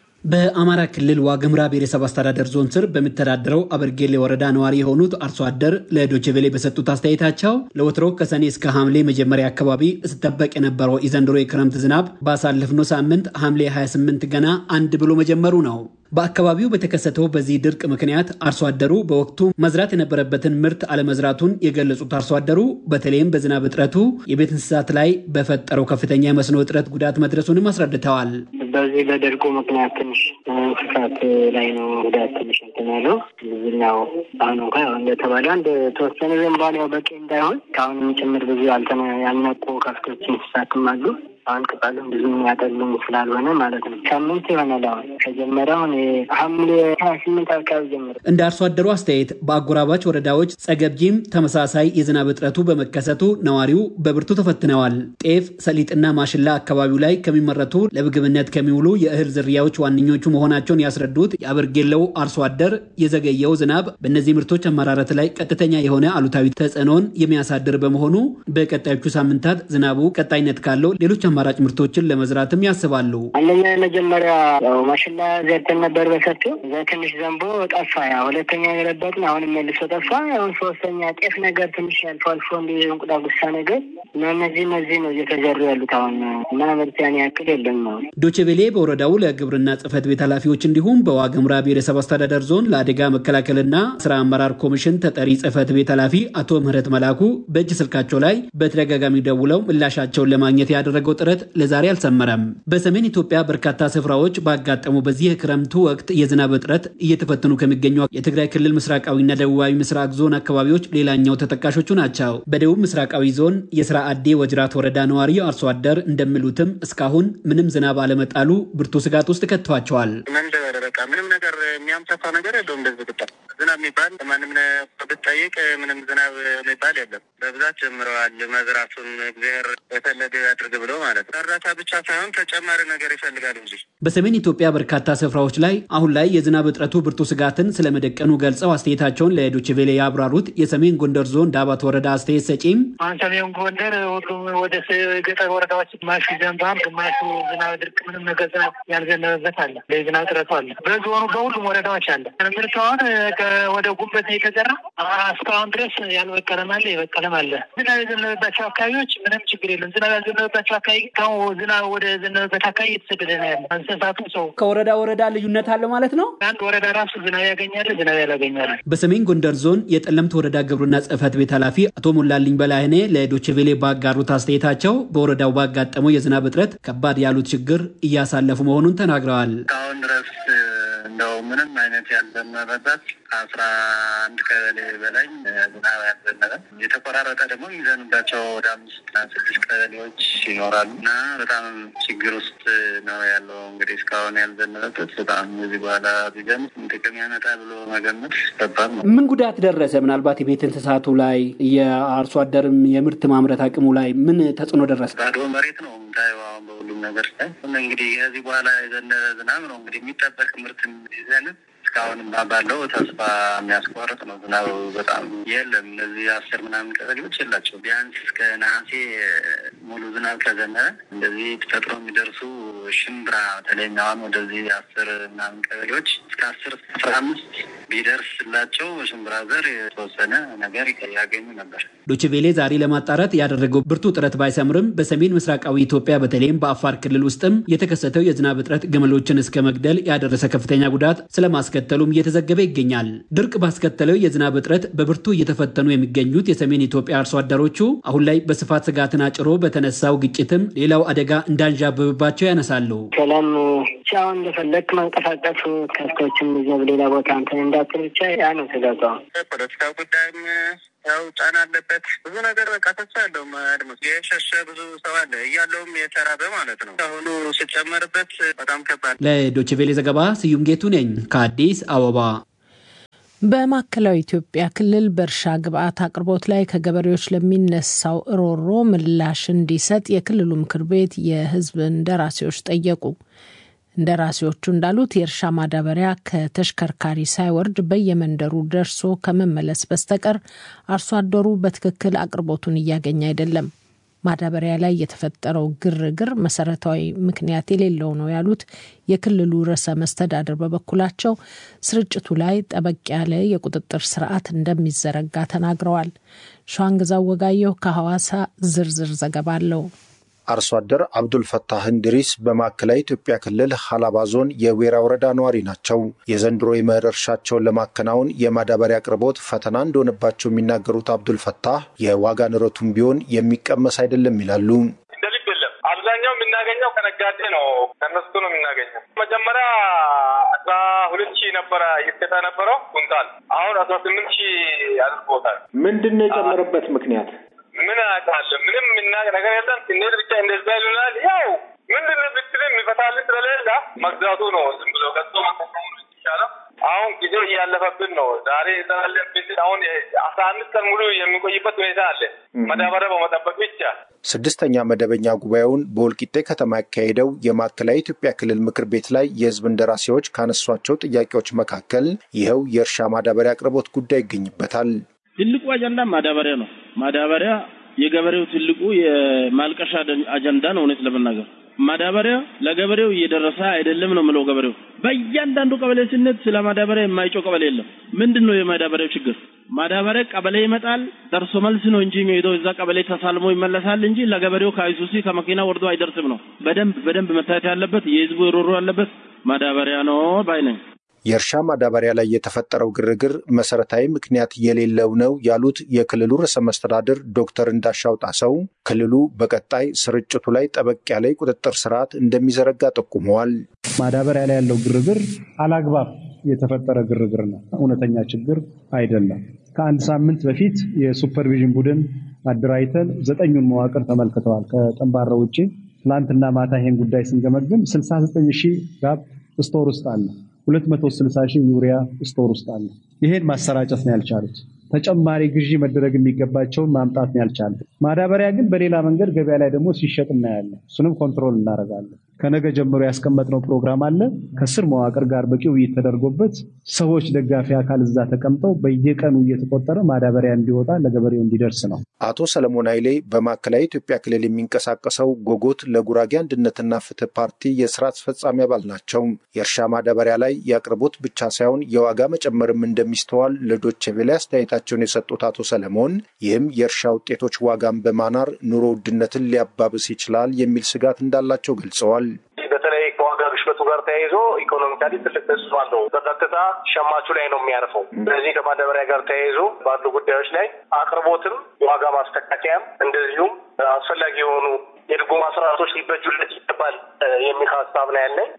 በአማራ ክልል ዋግምራ ብሔረሰብ አስተዳደር ዞን ስር በሚተዳደረው አበርጌሌ ወረዳ ነዋሪ የሆኑት አርሶ አደር ለዶችቬሌ በሰጡት አስተያየታቸው ለወትሮ ከሰኔ እስከ ሐምሌ መጀመሪያ አካባቢ ስጠበቅ የነበረው የዘንድሮ የክረምት ዝናብ ባሳለፍነው ሳምንት ሐምሌ 28 ገና አንድ ብሎ መጀመሩ ነው። በአካባቢው በተከሰተው በዚህ ድርቅ ምክንያት አርሶ አደሩ በወቅቱ መዝራት የነበረበትን ምርት አለመዝራቱን የገለጹት አርሶ አደሩ በተለይም በዝናብ እጥረቱ የቤት እንስሳት ላይ በፈጠረው ከፍተኛ የመስኖ እጥረት ጉዳት መድረሱንም አስረድተዋል። በዚህ በድርቁ ምክንያት ትንሽ እንስሳት ላይ ነው ጉዳት ትንሽ እንትን ያለው ብዙኛው አሁን እንኳ እንደተባለ አንድ ተወሰነ ዘንባል ያው በቂ እንዳይሆን ከአሁንም ጭምር ብዙ ያልነቁ ከፍቶች እንስሳትም አሉ። አሁን ቅጠሉም ብዙ ያጠሉም ስላልሆነ ማለት ነው። ሳምንት ይሆናል አሁን ከጀመረ አሁን ሐምሌ ሀያ ስምንት አካባቢ ጀምሮ እንደ አርሶ አደሩ አስተያየት በአጎራባች ወረዳዎች ጸገብጂም ተመሳሳይ የዝናብ እጥረቱ በመከሰቱ ነዋሪው በብርቱ ተፈትነዋል። ጤፍ፣ ሰሊጥና ማሽላ አካባቢው ላይ ከሚመረቱ ለምግብነት ከሚውሉ የእህል ዝርያዎች ዋነኞቹ መሆናቸውን ያስረዱት የአበርጌለው አርሶ አደር የዘገየው ዝናብ በእነዚህ ምርቶች አመራረት ላይ ቀጥተኛ የሆነ አሉታዊ ተጽዕኖን የሚያሳድር በመሆኑ በቀጣዮቹ ሳምንታት ዝናቡ ቀጣይነት ካለው ሌሎች አማራጭ ምርቶችን ለመዝራትም ያስባሉ። አንደኛ የመጀመሪያ ያው ማሽላ ዘርተን ነበር በሰፊው እዛ ትንሽ ዘንቦ ጠፋ። ያ ሁለተኛ የረበጥን አሁንም መልሶ ጠፋ። አሁን ሶስተኛ ጤፍ ነገር ትንሽ አልፎ አልፎ እንዲ እንቁዳ ጉሳ ነገር እና እነዚህ እነዚህ ነው እየተዘሩ ያሉት አሁን እና ምርት ያን ያክል የለም ነው። ዶቼቬሌ በወረዳው ለግብርና ጽሕፈት ቤት ኃላፊዎች እንዲሁም በዋግምራ ብሔረሰብ አስተዳደር ዞን ለአደጋ መከላከልና ስራ አመራር ኮሚሽን ተጠሪ ጽሕፈት ቤት ኃላፊ አቶ ምህረት መላኩ በእጅ ስልካቸው ላይ በተደጋጋሚ ደውለው ምላሻቸውን ለማግኘት ያደረገው ጥረት ለዛሬ አልሰመረም። በሰሜን ኢትዮጵያ በርካታ ስፍራዎች ባጋጠሙ በዚህ የክረምቱ ወቅት የዝናብ እጥረት እየተፈተኑ ከሚገኙ የትግራይ ክልል ምስራቃዊና ደቡባዊ ምስራቅ ዞን አካባቢዎች ሌላኛው ተጠቃሾቹ ናቸው። በደቡብ ምስራቃዊ ዞን የስራ አዴ ወጅራት ወረዳ ነዋሪ አርሶ አደር እንደሚሉትም እስካሁን ምንም ዝናብ አለመጣሉ ብርቱ ስጋት ውስጥ ከትቷቸዋል። በቃ ምንም ነገር የሚያምታታ ነገር የለውም። እንደዚህ ብጣ ዝናብ የሚባል ማንም ብትጠይቅ ምንም ዝናብ የሚባል የለም። በብዛት ጀምረዋል መዝራቱን እግዚአብሔር የፈለገ ያድርግ ብሎ ማለት ነው። እርዳታ ብቻ ሳይሆን ተጨማሪ ነገር ይፈልጋል እንጂ። በሰሜን ኢትዮጵያ በርካታ ስፍራዎች ላይ አሁን ላይ የዝናብ እጥረቱ ብርቱ ስጋትን ስለመደቀኑ ገልጸው አስተያየታቸውን ለዶችቬሌ ያብራሩት የሰሜን ጎንደር ዞን ዳባት ወረዳ አስተያየት ሰጪም አሁን ሰሜን ጎንደር ሁሉም ወደ ገጠር ወረዳዎች ግማሹ ዘንባም፣ ግማሹ ዝናብ ድርቅ ምንም ነገር ዝናብ ያልዘነበበት አለ። የዝናብ እጥረቱ አለ። በዞኑ በሁሉም ወረዳዎች አለ። ምርት አሁን ወደ ጉበት የተዘራ እስካሁን ድረስ ያልበቀለም አለ፣ የበቀለም አለ። ዝናብ የዘነበባቸው አካባቢዎች ምንም ችግር የለም። ዝናብ ያልዘነበባቸው አካባቢ ዝናብ ወደ ዘነበበት አካባቢ እየተሰደደ ነው ያለ። እንስሳቱ ሰው ከወረዳ ወረዳ ልዩነት አለ ማለት ነው። አንድ ወረዳ ራሱ ዝናብ ያገኛል፣ ዝናብ ያላገኛል። በሰሜን ጎንደር ዞን የጠለምት ወረዳ ግብርና ጽሕፈት ቤት ኃላፊ አቶ ሞላልኝ በላይኔ ለዶችቬሌ ባጋሩት አስተያየታቸው በወረዳው ባጋጠመው የዝናብ እጥረት ከባድ ያሉት ችግር እያሳለፉ መሆኑን ተናግረዋል። እስካሁን ድረስ እንደው ምንም አይነት ያልዘነበበት ከአስራ አንድ ቀበሌ በላይ ዝናብ ያልዘነበ የተቆራረጠ ደግሞ የሚዘንባቸው ወደ አምስት ስድስት ቀበሌዎች ይኖራሉ እና በጣም ችግር ውስጥ ነው ያለው። እንግዲህ እስካሁን ያልዘነበበት በጣም እዚህ በኋላ ቢዘንብ ጥቅም ያመጣ ብሎ መገመት ከባድ ነው። ምን ጉዳት ደረሰ? ምናልባት የቤት እንስሳቱ ላይ የአርሶ አደርም የምርት ማምረት አቅሙ ላይ ምን ተጽዕኖ ደረሰ? ባዶ መሬት ነው የምታየው አሁን በሁሉም ነገር ላይ እንግዲህ ከዚህ በኋላ የዘነበ ዝናብ ነው እንግዲህ የሚጠበቅ ምርት ይዘንብ እስካሁን ባለው ተስፋ የሚያስቆርጥ ነው። ዝናቡ በጣም የለም። እነዚህ አስር ምናምን ቀበሌዎች የላቸው። ቢያንስ እስከ ነሐሴ ሙሉ ዝናብ ከዘነበ እንደዚህ ተፈጥሮ የሚደርሱ ሽምብራ በተለይኛዋን ወደዚህ አስር ምናምን ቀበሌዎች እስከ አስር አስራ አምስት ቢደርስላቸው ሽምብራ ዘር የተወሰነ ነገር ያገኙ ነበር። ዶችቬሌ ዛሬ ለማጣራት ያደረገው ብርቱ ጥረት ባይሰምርም በሰሜን ምስራቃዊ ኢትዮጵያ በተለይም በአፋር ክልል ውስጥም የተከሰተው የዝናብ እጥረት ግመሎችን እስከ መግደል ያደረሰ ከፍተኛ ጉዳት ስለማስከተሉም እየተዘገበ ይገኛል። ድርቅ ባስከተለው የዝናብ እጥረት በብርቱ እየተፈተኑ የሚገኙት የሰሜን ኢትዮጵያ አርሶ አደሮቹ አሁን ላይ በስፋት ስጋትን አጭሮ በተነሳው ግጭትም ሌላው አደጋ እንዳንዣበብባቸው ያነሳሉ። ሰላም አሁን እንደፈለግ መንቀሳቀሱ ከብቶችም ይዘው ሌላ ቦታ እንትን እንዳትል ብቻ ያ ነው ስጋቷ። ፖለቲካ ጉዳይም ያው ጫና አለበት። ብዙ ነገር በቃ ተስፋ ያለው አድማስ የሸሸ ብዙ ሰው አለ እያለውም የተራበ ማለት ነው። አሁኑ ስጨመርበት በጣም ከባድ። ለዶችቬሌ ዘገባ ስዩም ጌቱ ነኝ ከአዲስ አበባ። በማዕከላዊ ኢትዮጵያ ክልል በእርሻ ግብዓት አቅርቦት ላይ ከገበሬዎች ለሚነሳው ሮሮ ምላሽ እንዲሰጥ የክልሉ ምክር ቤት የሕዝብ እንደራሴዎች ጠየቁ። እንደራሴዎቹ እንዳሉት የእርሻ ማዳበሪያ ከተሽከርካሪ ሳይወርድ በየመንደሩ ደርሶ ከመመለስ በስተቀር አርሶ አደሩ በትክክል አቅርቦቱን እያገኘ አይደለም። ማዳበሪያ ላይ የተፈጠረው ግርግር መሰረታዊ ምክንያት የሌለው ነው ያሉት የክልሉ ርዕሰ መስተዳድር በበኩላቸው ስርጭቱ ላይ ጠበቅ ያለ የቁጥጥር ስርዓት እንደሚዘረጋ ተናግረዋል። ሸዋንግዛው ወጋየሁ ከሐዋሳ ዝርዝር ዘገባ አለው። አርሶ አደር አብዱል ፈታህ እንድሪስ በማዕከላዊ ኢትዮጵያ ክልል ሀላባ ዞን የዌራ ወረዳ ነዋሪ ናቸው። የዘንድሮ የመኸር እርሻቸውን ለማከናወን የማዳበሪያ አቅርቦት ፈተና እንደሆነባቸው የሚናገሩት አብዱል ፈታህ የዋጋ ንረቱም ቢሆን የሚቀመስ አይደለም ይላሉ። እንደ ልብ የለም። አብዛኛው የምናገኘው ከነጋዴ ነው፣ ከነሱ ነው የምናገኘው። መጀመሪያ አስራ ሁለት ሺህ ነበረ ይሰጣ ነበረው ኩንታል፣ አሁን አስራ ስምንት ሺህ አድርጎታል። ምንድን ነው የጨመረበት ምክንያት? ምን አውቃለሁ። ምንም የምናውቅ ነገር የለም። ስንሄድ ብቻ እንደዛ ይሉናል። ያው ምንድን ነው ብትልም የሚፈታልን ስለሌለ መግዛቱ ነው ዝም ብሎ ገዝቶ መጠቀሙ ይቻላል። አሁን ጊዜው እያለፈብን ነው። ዛሬ እንሰራለን ብንል አሁን አስራ አምስት ቀን ሙሉ የሚቆይበት ሁኔታ አለ። መዳበሪያ በመጠበቅ ብቻ ስድስተኛ መደበኛ ጉባኤውን በወልቂጤ ከተማ ያካሄደው የማዕከላዊ ኢትዮጵያ ክልል ምክር ቤት ላይ የሕዝብ እንደራሴዎች ካነሷቸው ጥያቄዎች መካከል ይኸው የእርሻ ማዳበሪያ አቅርቦት ጉዳይ ይገኝበታል። ትልቁ አጀንዳ ማዳበሪያ ነው። ማዳበሪያ የገበሬው ትልቁ የማልቀሻ አጀንዳ ነው። እውነት ለመናገር ማዳበሪያ ለገበሬው እየደረሰ አይደለም ነው የምለው። ገበሬው በእያንዳንዱ ቀበሌ ስነት ስለ ማዳበሪያ የማይጮህ ቀበሌ የለም። ምንድን ነው የማዳበሪያው ችግር? ማዳበሪያ ቀበሌ ይመጣል፣ ደርሶ መልስ ነው እንጂ የሚሄደው እዛ ቀበሌ ተሳልሞ ይመለሳል እንጂ ለገበሬው ከአይሱሲ ከመኪና ወርዶ አይደርስም ነው። በደንብ በደንብ መታየት ያለበት የህዝቡ ሮሮ ያለበት ማዳበሪያ ነው ባይ ነኝ። የእርሻ ማዳበሪያ ላይ የተፈጠረው ግርግር መሰረታዊ ምክንያት የሌለው ነው ያሉት የክልሉ ርዕሰ መስተዳድር ዶክተር እንዳሻው ጣሰው ክልሉ በቀጣይ ስርጭቱ ላይ ጠበቅ ያለ የቁጥጥር ስርዓት እንደሚዘረጋ ጠቁመዋል። ማዳበሪያ ላይ ያለው ግርግር አላግባብ የተፈጠረ ግርግር ነው፣ እውነተኛ ችግር አይደለም። ከአንድ ሳምንት በፊት የሱፐርቪዥን ቡድን አደራጅተን ዘጠኙን መዋቅር ተመልክተዋል። ከጠንባራ ውጭ ትላንትና ማታ ይሄን ጉዳይ ስንገመግም 69 ሺህ ጋብ ስቶር ውስጥ አለ 260 ሺህ ዩሪያ ስቶር ውስጥ አለ። ይሄን ማሰራጨት ነው ያልቻሉት። ተጨማሪ ግዢ መደረግ የሚገባቸውን ማምጣት ነው ያልቻሉት። ማዳበሪያ ግን በሌላ መንገድ ገበያ ላይ ደግሞ ሲሸጥ እናያለን። እሱንም ኮንትሮል እናደርጋለን። ከነገ ጀምሮ ያስቀመጥነው ፕሮግራም አለ። ከስር መዋቅር ጋር በቂ ውይይት ተደርጎበት ሰዎች፣ ደጋፊ አካል እዛ ተቀምጠው በየቀኑ እየተቆጠረ ማዳበሪያ እንዲወጣ ለገበሬው እንዲደርስ ነው። አቶ ሰለሞን ኃይሌ በማዕከላዊ ኢትዮጵያ ክልል የሚንቀሳቀሰው ጎጎት ለጉራጌ አንድነትና ፍትህ ፓርቲ የስራ አስፈጻሚ አባል ናቸው። የእርሻ ማዳበሪያ ላይ የአቅርቦት ብቻ ሳይሆን የዋጋ መጨመርም እንደሚስተዋል ለዶቼ ቬለ አስተያየታቸውን የሰጡት አቶ ሰለሞን ይህም የእርሻ ውጤቶች ዋጋን በማናር ኑሮ ውድነትን ሊያባብስ ይችላል የሚል ስጋት እንዳላቸው ገልጸዋል። በተለይ ከዋጋ ግሽበቱ ጋር ተያይዞ ኢኮኖሚካሊ ትልቅ ተጽዕኖ አለው። በቀጥታ ሸማቹ ላይ ነው የሚያርፈው። ስለዚህ ከማዳበሪያ ጋር ተያይዞ ባሉ ጉዳዮች ላይ አቅርቦትም የዋጋ ማስተካከያም እንደዚሁም አስፈላጊ የሆኑ የድጎማ ስርዓቶች ሊበጁለት ይገባል የሚል ሀሳብ ነው ያለኝ።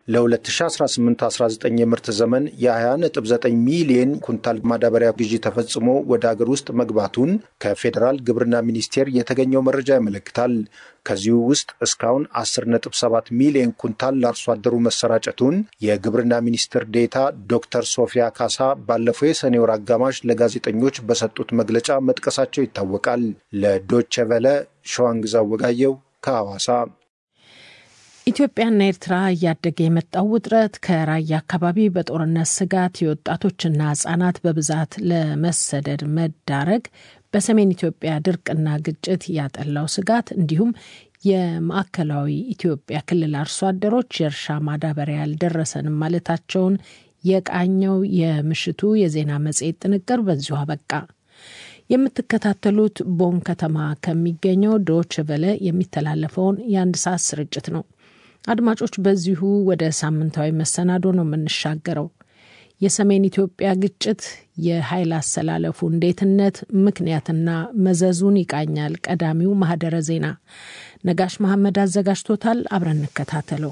ለ2018/19 የምርት ዘመን የ20.9 ሚሊየን ኩንታል ማዳበሪያ ግዢ ተፈጽሞ ወደ አገር ውስጥ መግባቱን ከፌዴራል ግብርና ሚኒስቴር የተገኘው መረጃ ያመለክታል። ከዚሁ ውስጥ እስካሁን 10.7 ሚሊዮን ኩንታል ለአርሶ አደሩ መሰራጨቱን የግብርና ሚኒስትር ዴታ ዶክተር ሶፊያ ካሳ ባለፈው የሰኔ ወር አጋማሽ ለጋዜጠኞች በሰጡት መግለጫ መጥቀሳቸው ይታወቃል። ለዶቼ ቨለ ሸዋንግዛ ወጋየው ከሐዋሳ። ኢትዮጵያና ኤርትራ እያደገ የመጣው ውጥረት ከራያ አካባቢ በጦርነት ስጋት የወጣቶችና ህጻናት በብዛት ለመሰደድ መዳረግ፣ በሰሜን ኢትዮጵያ ድርቅና ግጭት ያጠላው ስጋት እንዲሁም የማዕከላዊ ኢትዮጵያ ክልል አርሶ አደሮች የእርሻ ማዳበሪያ ያልደረሰንም ማለታቸውን የቃኘው የምሽቱ የዜና መጽሔት ጥንቅር በዚሁ አበቃ። የምትከታተሉት ቦን ከተማ ከሚገኘው ዶች ቨለ የሚተላለፈውን የአንድ ሰዓት ስርጭት ነው። አድማጮች፣ በዚሁ ወደ ሳምንታዊ መሰናዶ ነው የምንሻገረው። የሰሜን ኢትዮጵያ ግጭት የኃይል አሰላለፉ እንዴትነት፣ ምክንያትና መዘዙን ይቃኛል። ቀዳሚው ማህደረ ዜና ነጋሽ መሐመድ አዘጋጅቶታል። አብረን እንከታተለው።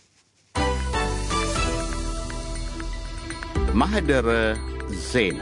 ማህደረ ዜና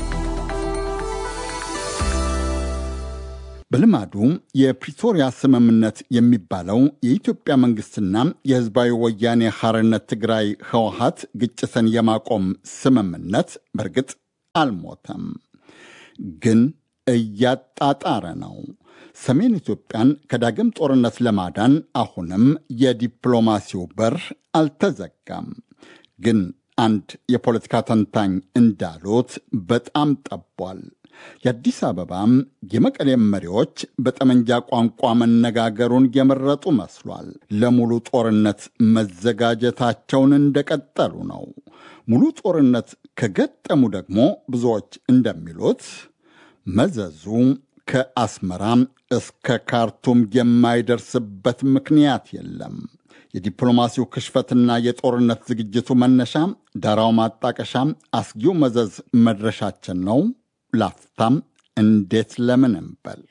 በልማዱ የፕሪቶሪያ ስምምነት የሚባለው የኢትዮጵያ መንግስትና የህዝባዊ ወያኔ ሐርነት ትግራይ ህወሀት ግጭትን የማቆም ስምምነት በእርግጥ አልሞተም፣ ግን እያጣጣረ ነው። ሰሜን ኢትዮጵያን ከዳግም ጦርነት ለማዳን አሁንም የዲፕሎማሲው በር አልተዘጋም። ግን አንድ የፖለቲካ ተንታኝ እንዳሉት በጣም ጠቧል። የአዲስ አበባም የመቀሌም መሪዎች በጠመንጃ ቋንቋ መነጋገሩን የመረጡ መስሏል። ለሙሉ ጦርነት መዘጋጀታቸውን እንደቀጠሉ ነው። ሙሉ ጦርነት ከገጠሙ ደግሞ ብዙዎች እንደሚሉት መዘዙ ከአስመራም እስከ ካርቱም የማይደርስበት ምክንያት የለም። የዲፕሎማሲው ክሽፈትና የጦርነት ዝግጅቱ መነሻ፣ ዳራው ማጣቀሻ፣ አስጊው መዘዝ መድረሻችን ነው። ላፍታም እንዴት ለምን እንበል።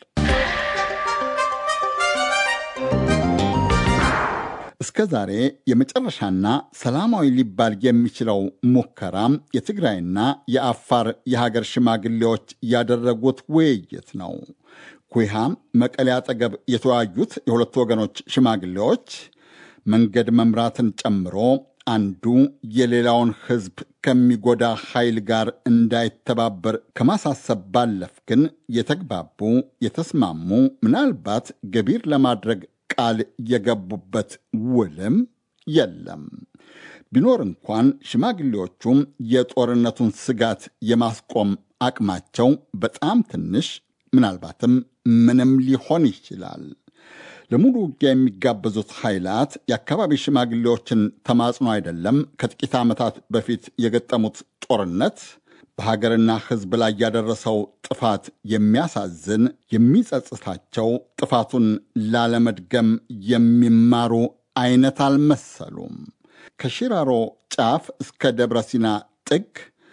እስከ ዛሬ የመጨረሻና ሰላማዊ ሊባል የሚችለው ሙከራ የትግራይና የአፋር የሀገር ሽማግሌዎች ያደረጉት ውይይት ነው። ኩሃ መቀሌ አጠገብ የተወያዩት የሁለቱ ወገኖች ሽማግሌዎች መንገድ መምራትን ጨምሮ አንዱ የሌላውን ሕዝብ ከሚጎዳ ኃይል ጋር እንዳይተባበር ከማሳሰብ ባለፍ ግን የተግባቡ የተስማሙ፣ ምናልባት ገቢር ለማድረግ ቃል የገቡበት ውልም የለም። ቢኖር እንኳን ሽማግሌዎቹም የጦርነቱን ስጋት የማስቆም አቅማቸው በጣም ትንሽ፣ ምናልባትም ምንም ሊሆን ይችላል። ለሙሉ ውጊያ የሚጋበዙት ኃይላት የአካባቢ ሽማግሌዎችን ተማጽኖ አይደለም ከጥቂት ዓመታት በፊት የገጠሙት ጦርነት በሀገርና ሕዝብ ላይ ያደረሰው ጥፋት የሚያሳዝን የሚጸጽታቸው፣ ጥፋቱን ላለመድገም የሚማሩ አይነት አልመሰሉም። ከሽራሮ ጫፍ እስከ ደብረ ሲና ጥግ፣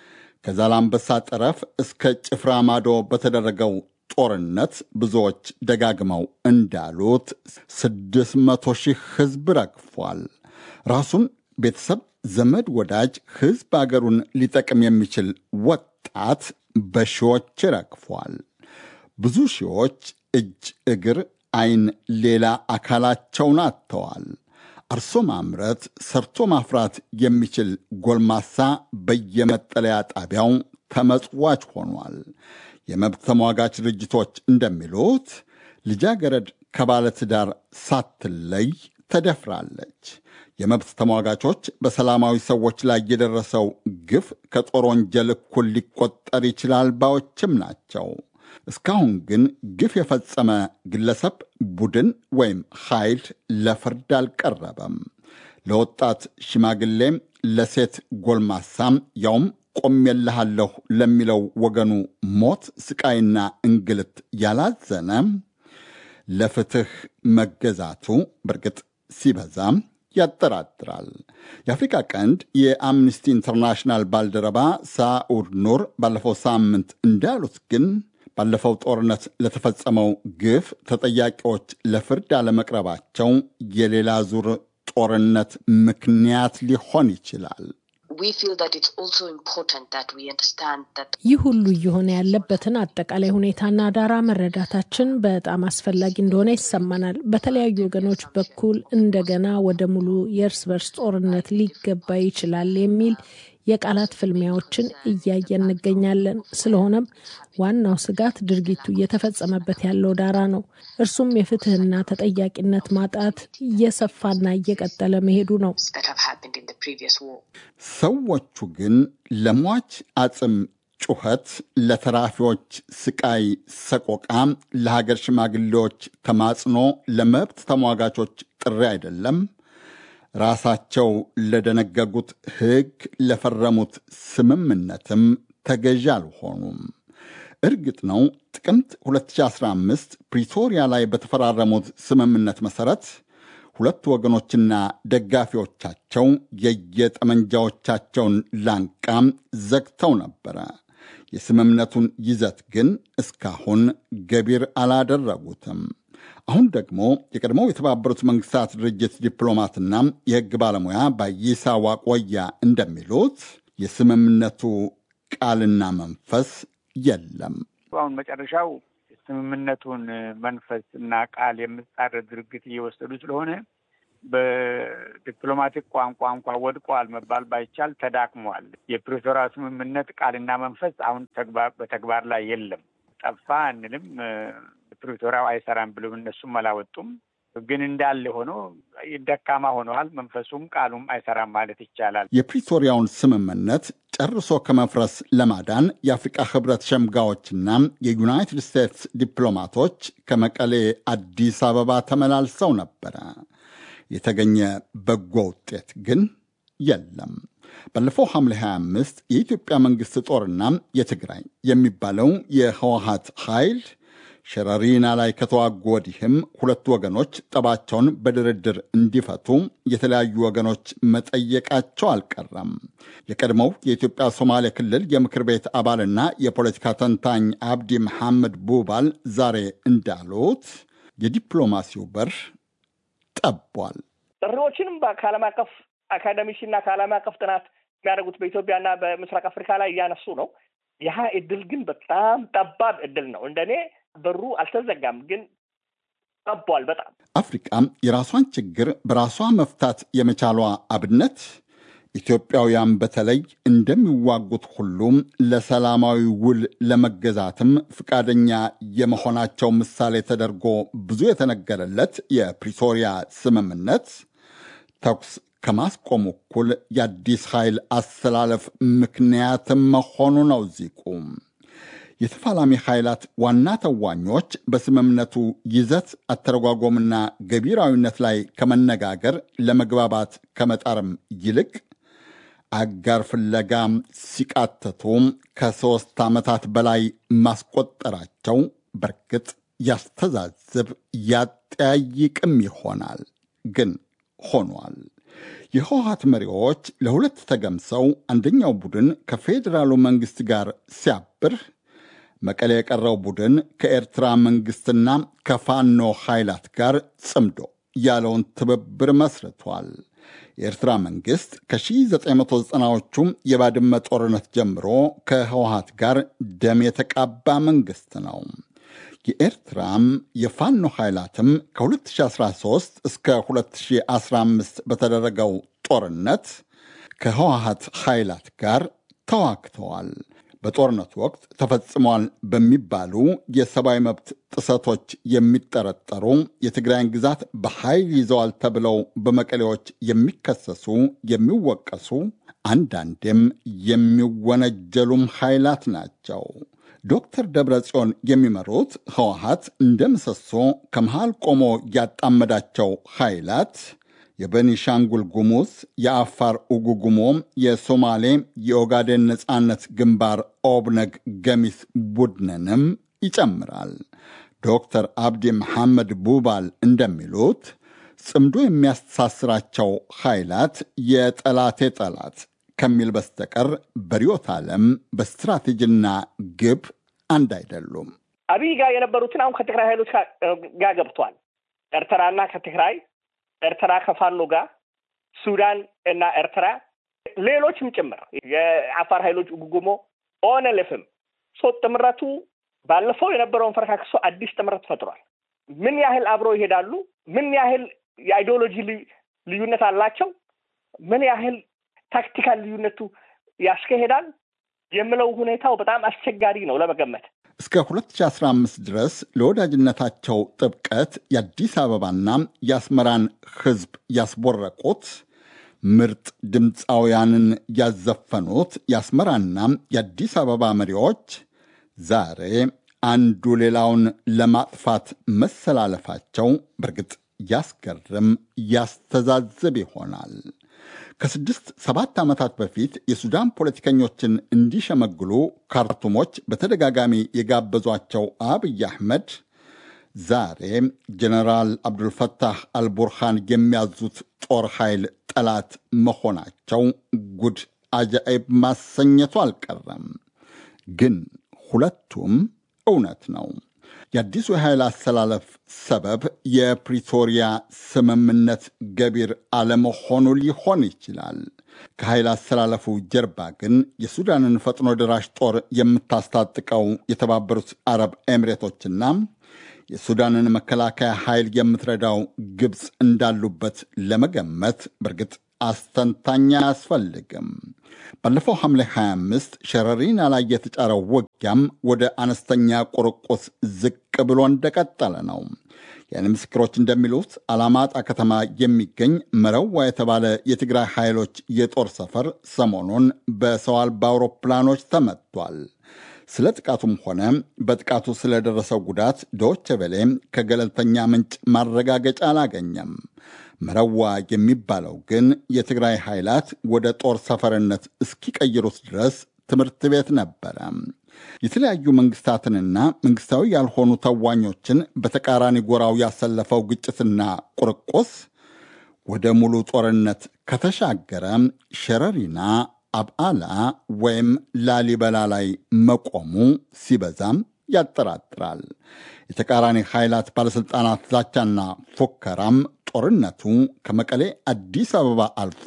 ከዛላምበሳ ጠረፍ እስከ ጭፍራ ማዶ በተደረገው ጦርነት ብዙዎች ደጋግመው እንዳሉት ስድስት መቶ ሺህ ሕዝብ ረግፏል። ራሱን ቤተሰብ፣ ዘመድ፣ ወዳጅ፣ ሕዝብ አገሩን ሊጠቅም የሚችል ወጣት በሺዎች ረግፏል። ብዙ ሺዎች እጅ፣ እግር፣ ዓይን፣ ሌላ አካላቸውን አጥተዋል። አርሶ ማምረት፣ ሰርቶ ማፍራት የሚችል ጎልማሳ በየመጠለያ ጣቢያው ተመጽዋች ሆኗል። የመብት ተሟጋች ድርጅቶች እንደሚሉት ልጃገረድ ከባለትዳር ሳትለይ ተደፍራለች። የመብት ተሟጋቾች በሰላማዊ ሰዎች ላይ የደረሰው ግፍ ከጦር ወንጀል እኩል ሊቆጠር ይችላል ባዮችም ናቸው። እስካሁን ግን ግፍ የፈጸመ ግለሰብ፣ ቡድን ወይም ኃይል ለፍርድ አልቀረበም። ለወጣት ሽማግሌም ለሴት ጎልማሳም ያውም ቆሜልሃለሁ ለሚለው ወገኑ ሞት፣ ስቃይና እንግልት ያላዘነ ለፍትህ መገዛቱ በእርግጥ ሲበዛም ያጠራጥራል። የአፍሪካ ቀንድ የአምነስቲ ኢንተርናሽናል ባልደረባ ሳኡድ ኑር ባለፈው ሳምንት እንዳሉት ግን ባለፈው ጦርነት ለተፈጸመው ግፍ ተጠያቂዎች ለፍርድ አለመቅረባቸው የሌላ ዙር ጦርነት ምክንያት ሊሆን ይችላል። ይህ ሁሉ እየሆነ ያለበትን አጠቃላይ ሁኔታና ዳራ መረዳታችን በጣም አስፈላጊ እንደሆነ ይሰማናል። በተለያዩ ወገኖች በኩል እንደገና ወደ ሙሉ የእርስ በርስ ጦርነት ሊገባ ይችላል የሚል የቃላት ፍልሚያዎችን እያየን እንገኛለን። ስለሆነም ዋናው ስጋት ድርጊቱ እየተፈጸመበት ያለው ዳራ ነው። እርሱም የፍትህና ተጠያቂነት ማጣት እየሰፋና እየቀጠለ መሄዱ ነው። ሰዎቹ ግን ለሟች አጽም ጩኸት፣ ለተራፊዎች ስቃይ ሰቆቃ፣ ለሀገር ሽማግሌዎች ተማጽኖ፣ ለመብት ተሟጋቾች ጥሪ አይደለም ራሳቸው ለደነገጉት ሕግ ለፈረሙት ስምምነትም ተገዢ አልሆኑም። እርግጥ ነው ጥቅምት 2015 ፕሪቶሪያ ላይ በተፈራረሙት ስምምነት መሠረት ሁለቱ ወገኖችና ደጋፊዎቻቸው የየጠመንጃዎቻቸውን ላንቃም ዘግተው ነበረ። የስምምነቱን ይዘት ግን እስካሁን ገቢር አላደረጉትም። አሁን ደግሞ የቀድሞው የተባበሩት መንግስታት ድርጅት ዲፕሎማትና የሕግ ባለሙያ ባይሳ ዋቆያ እንደሚሉት የስምምነቱ ቃልና መንፈስ የለም። አሁን መጨረሻው ስምምነቱን መንፈስ እና ቃል የምጻረር ድርጊት እየወሰዱ ስለሆነ በዲፕሎማቲክ ቋንቋ እንኳ ወድቋል መባል ባይቻል ተዳክሟል። የፕሪቶሪያ ስምምነት ቃልና መንፈስ አሁን በተግባር ላይ የለም። ጠፋ አንልም። ፕሪቶሪያው አይሰራም ብሎም እነሱም አላወጡም። ግን እንዳለ ሆኖ ደካማ ሆነዋል። መንፈሱም ቃሉም አይሰራም ማለት ይቻላል። የፕሪቶሪያውን ስምምነት ጨርሶ ከመፍረስ ለማዳን የአፍሪቃ ህብረት ሸምጋዮችና የዩናይትድ ስቴትስ ዲፕሎማቶች ከመቀሌ አዲስ አበባ ተመላልሰው ነበረ። የተገኘ በጎ ውጤት ግን የለም። ባለፈው ሐምሌ 25 የኢትዮጵያ መንግሥት ጦርና የትግራይ የሚባለው የህወሀት ኃይል ሸረሪና ላይ ከተዋጉ ወዲህም ሁለቱ ወገኖች ጠባቸውን በድርድር እንዲፈቱ የተለያዩ ወገኖች መጠየቃቸው አልቀረም። የቀድሞው የኢትዮጵያ ሶማሌ ክልል የምክር ቤት አባልና የፖለቲካ ተንታኝ አብዲ መሐመድ ቡባል ዛሬ እንዳሉት የዲፕሎማሲው በር ጠቧል። ጥሪዎችንም ከዓለም አቀፍ አካደሚክና ከዓለም አቀፍ ጥናት የሚያደርጉት በኢትዮጵያና በምስራቅ አፍሪካ ላይ እያነሱ ነው። ይህ እድል ግን በጣም ጠባብ እድል ነው። እንደኔ በሩ አልተዘጋም፣ ግን ጠቧል በጣም። አፍሪቃ የራሷን ችግር በራሷ መፍታት የመቻሏ አብነት ኢትዮጵያውያን በተለይ እንደሚዋጉት ሁሉም ለሰላማዊ ውል ለመገዛትም ፈቃደኛ የመሆናቸው ምሳሌ ተደርጎ ብዙ የተነገረለት የፕሪቶሪያ ስምምነት ተኩስ ከማስቆም እኩል የአዲስ ኃይል አሰላለፍ ምክንያትም መሆኑ ነው ዚቁ። የተፋላሚ ኃይላት ዋና ተዋኞች በስምምነቱ ይዘት አተረጓጎምና ገቢራዊነት ላይ ከመነጋገር ለመግባባት ከመጣርም ይልቅ አጋር ፍለጋ ሲቃተቱ ከሦስት ዓመታት በላይ ማስቆጠራቸው በርግጥ ያስተዛዝብ ያጠያይቅም ይሆናል። ግን ሆኗል። የህወሀት መሪዎች ለሁለት ተገምሰው አንደኛው ቡድን ከፌዴራሉ መንግሥት ጋር ሲያብር መቀሌ የቀረው ቡድን ከኤርትራ መንግሥትና ከፋኖ ኃይላት ጋር ጽምዶ ያለውን ትብብር መስርቷል። የኤርትራ መንግሥት ከ1990ዎቹ የባድመ ጦርነት ጀምሮ ከህወሀት ጋር ደም የተቃባ መንግሥት ነው። የኤርትራም የፋኖ ኃይላትም ከ2013 እስከ 2015 በተደረገው ጦርነት ከህወሀት ኃይላት ጋር ተዋግተዋል። በጦርነቱ ወቅት ተፈጽሟል በሚባሉ የሰብአዊ መብት ጥሰቶች የሚጠረጠሩ የትግራይን ግዛት በኃይል ይዘዋል ተብለው በመቀሌዎች የሚከሰሱ የሚወቀሱ፣ አንዳንዴም የሚወነጀሉም ኃይላት ናቸው። ዶክተር ደብረ ጽዮን የሚመሩት ህወሀት እንደ ምሰሶ ከመሃል ቆሞ ያጣመዳቸው ኃይላት የቤኒሻንጉል ጉሙዝ፣ የአፋር ኡጉጉሞ፣ የሶማሌ የኦጋዴን ነፃነት ግንባር ኦብነግ ገሚስ ቡድንንም ይጨምራል። ዶክተር አብዲ መሐመድ ቡባል እንደሚሉት ጽምዶ የሚያስተሳስራቸው ኃይላት የጠላቴ ጠላት ከሚል በስተቀር በርዕዮተ ዓለም በስትራቴጂና ግብ አንድ አይደሉም። አብይ ጋር የነበሩትን አሁን ከትግራይ ኃይሎች ጋር ገብቷል። ኤርትራና ከትግራይ ኤርትራ ከፋኖ ጋር ሱዳን እና ኤርትራ ሌሎችም ጭምር የአፋር ኃይሎች ጉጉሞ ኦነልፍም ሶ ጥምረቱ ባለፈው የነበረውን ፈረካክሶ አዲስ ጥምረት ፈጥሯል። ምን ያህል አብረው ይሄዳሉ? ምን ያህል የአይዲዮሎጂ ልዩነት አላቸው? ምን ያህል ታክቲካል ልዩነቱ ያስካሄዳል የምለው ሁኔታው በጣም አስቸጋሪ ነው ለመገመት። እስከ 2015 ድረስ ለወዳጅነታቸው ጥብቀት የአዲስ አበባና የአስመራን ሕዝብ ያስቦረቁት ምርጥ ድምፃውያንን ያዘፈኑት የአስመራና የአዲስ አበባ መሪዎች ዛሬ አንዱ ሌላውን ለማጥፋት መሰላለፋቸው በእርግጥ ያስገርም ያስተዛዝብ ይሆናል። ከስድስት ሰባት ዓመታት በፊት የሱዳን ፖለቲከኞችን እንዲሸመግሉ ካርቱሞች በተደጋጋሚ የጋበዟቸው አብይ አሕመድ ዛሬ ጀነራል አብዱልፈታህ አልቡርሃን የሚያዙት ጦር ኃይል ጠላት መሆናቸው ጉድ አጃኢብ ማሰኘቱ አልቀረም። ግን ሁለቱም እውነት ነው። የአዲሱ የኃይል አሰላለፍ ሰበብ የፕሪቶሪያ ስምምነት ገቢር አለመሆኑ ሊሆን ይችላል። ከኃይል አሰላለፉ ጀርባ ግን የሱዳንን ፈጥኖ ደራሽ ጦር የምታስታጥቀው የተባበሩት አረብ ኤሚሬቶችና የሱዳንን መከላከያ ኃይል የምትረዳው ግብፅ እንዳሉበት ለመገመት በእርግጥ አስተንታኝ አያስፈልግም። ባለፈው ሐምሌ 25 ሸረሪና ላይ የተጫረው ውጊያም ወደ አነስተኛ ቁርቁስ ዝቅ ብሎ እንደቀጠለ ነው። የዓይን ምስክሮች እንደሚሉት አላማጣ ከተማ የሚገኝ መረዋ የተባለ የትግራይ ኃይሎች የጦር ሰፈር ሰሞኑን በሰው አልባ አውሮፕላኖች ተመቷል። ስለ ጥቃቱም ሆነ በጥቃቱ ስለደረሰው ጉዳት ዶቼ ቬለ ከገለልተኛ ምንጭ ማረጋገጫ አላገኘም። መረዋ የሚባለው ግን የትግራይ ኃይላት ወደ ጦር ሰፈርነት እስኪቀይሩት ድረስ ትምህርት ቤት ነበረ። የተለያዩ መንግስታትንና መንግስታዊ ያልሆኑ ተዋኞችን በተቃራኒ ጎራው ያሰለፈው ግጭትና ቁርቁስ ወደ ሙሉ ጦርነት ከተሻገረ ሸረሪና አብዓላ ወይም ላሊበላ ላይ መቆሙ ሲበዛም ያጠራጥራል። የተቃራኒ ኃይላት ባለሥልጣናት ዛቻና ፉከራም ጦርነቱ ከመቀሌ አዲስ አበባ አልፎ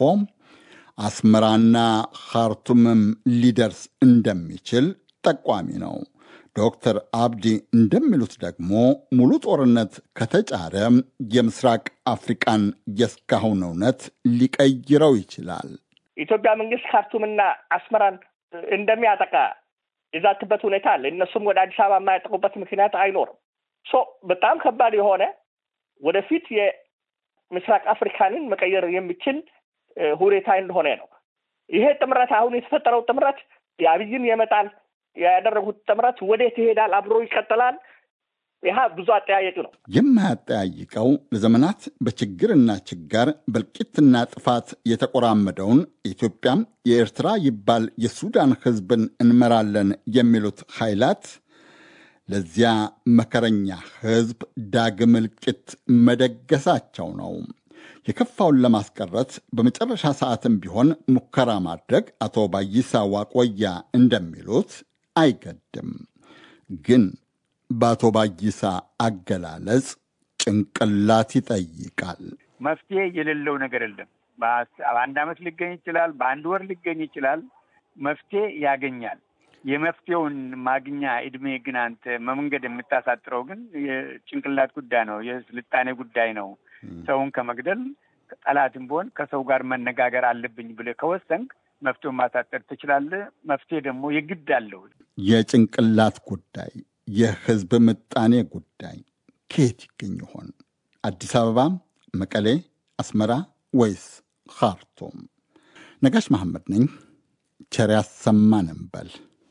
አስመራና ካርቱምም ሊደርስ እንደሚችል ጠቋሚ ነው። ዶክተር አብዲ እንደሚሉት ደግሞ ሙሉ ጦርነት ከተጫረ የምስራቅ አፍሪቃን የእስካሁን እውነት ሊቀይረው ይችላል። ኢትዮጵያ መንግስት ካርቱምና አስመራን እንደሚያጠቃ የዛትበት ሁኔታ አለ። እነሱም ወደ አዲስ አበባ የማያጠቁበት ምክንያት አይኖርም። ሶ በጣም ከባድ የሆነ ወደፊት የምስራቅ አፍሪካንን መቀየር የሚችል ሁኔታ እንደሆነ ነው። ይሄ ጥምረት አሁን የተፈጠረው ጥምረት የአብይን የመጣል ያደረጉት ጥምረት ወዴት ይሄዳል? አብሮ ይቀጥላል? ይህ ብዙ አጠያየቅ ነው። የማያጠያይቀው ለዘመናት በችግርና ችጋር በእልቂትና ጥፋት የተቆራመደውን ኢትዮጵያም የኤርትራ ይባል የሱዳን ሕዝብን እንመራለን የሚሉት ኃይላት ለዚያ መከረኛ ሕዝብ ዳግም እልቂት መደገሳቸው ነው። የከፋውን ለማስቀረት በመጨረሻ ሰዓትም ቢሆን ሙከራ ማድረግ አቶ ባይሳ ዋቆያ እንደሚሉት አይገድም። ግን በአቶ ባይሳ አገላለጽ ጭንቅላት ይጠይቃል። መፍትሄ የሌለው ነገር የለም። በአንድ ዓመት ሊገኝ ይችላል፣ በአንድ ወር ሊገኝ ይችላል። መፍትሄ ያገኛል። የመፍትሄውን ማግኛ እድሜ ግን አንተ መንገድ የምታሳጥረው ግን የጭንቅላት ጉዳይ ነው፣ የስልጣኔ ጉዳይ ነው። ሰውን ከመግደል ጠላትም ቢሆን ከሰው ጋር መነጋገር አለብኝ ብለህ ከወሰንክ መፍትሄውን ማሳጠር ትችላለህ። መፍትሄ ደግሞ የግድ አለው። የጭንቅላት ጉዳይ፣ የህዝብ ምጣኔ ጉዳይ ከየት ይገኝ ይሆን? አዲስ አበባ፣ መቀሌ፣ አስመራ ወይስ ካርቱም? ነጋሽ መሐመድ ነኝ። ቸር ያሰማን እንበል።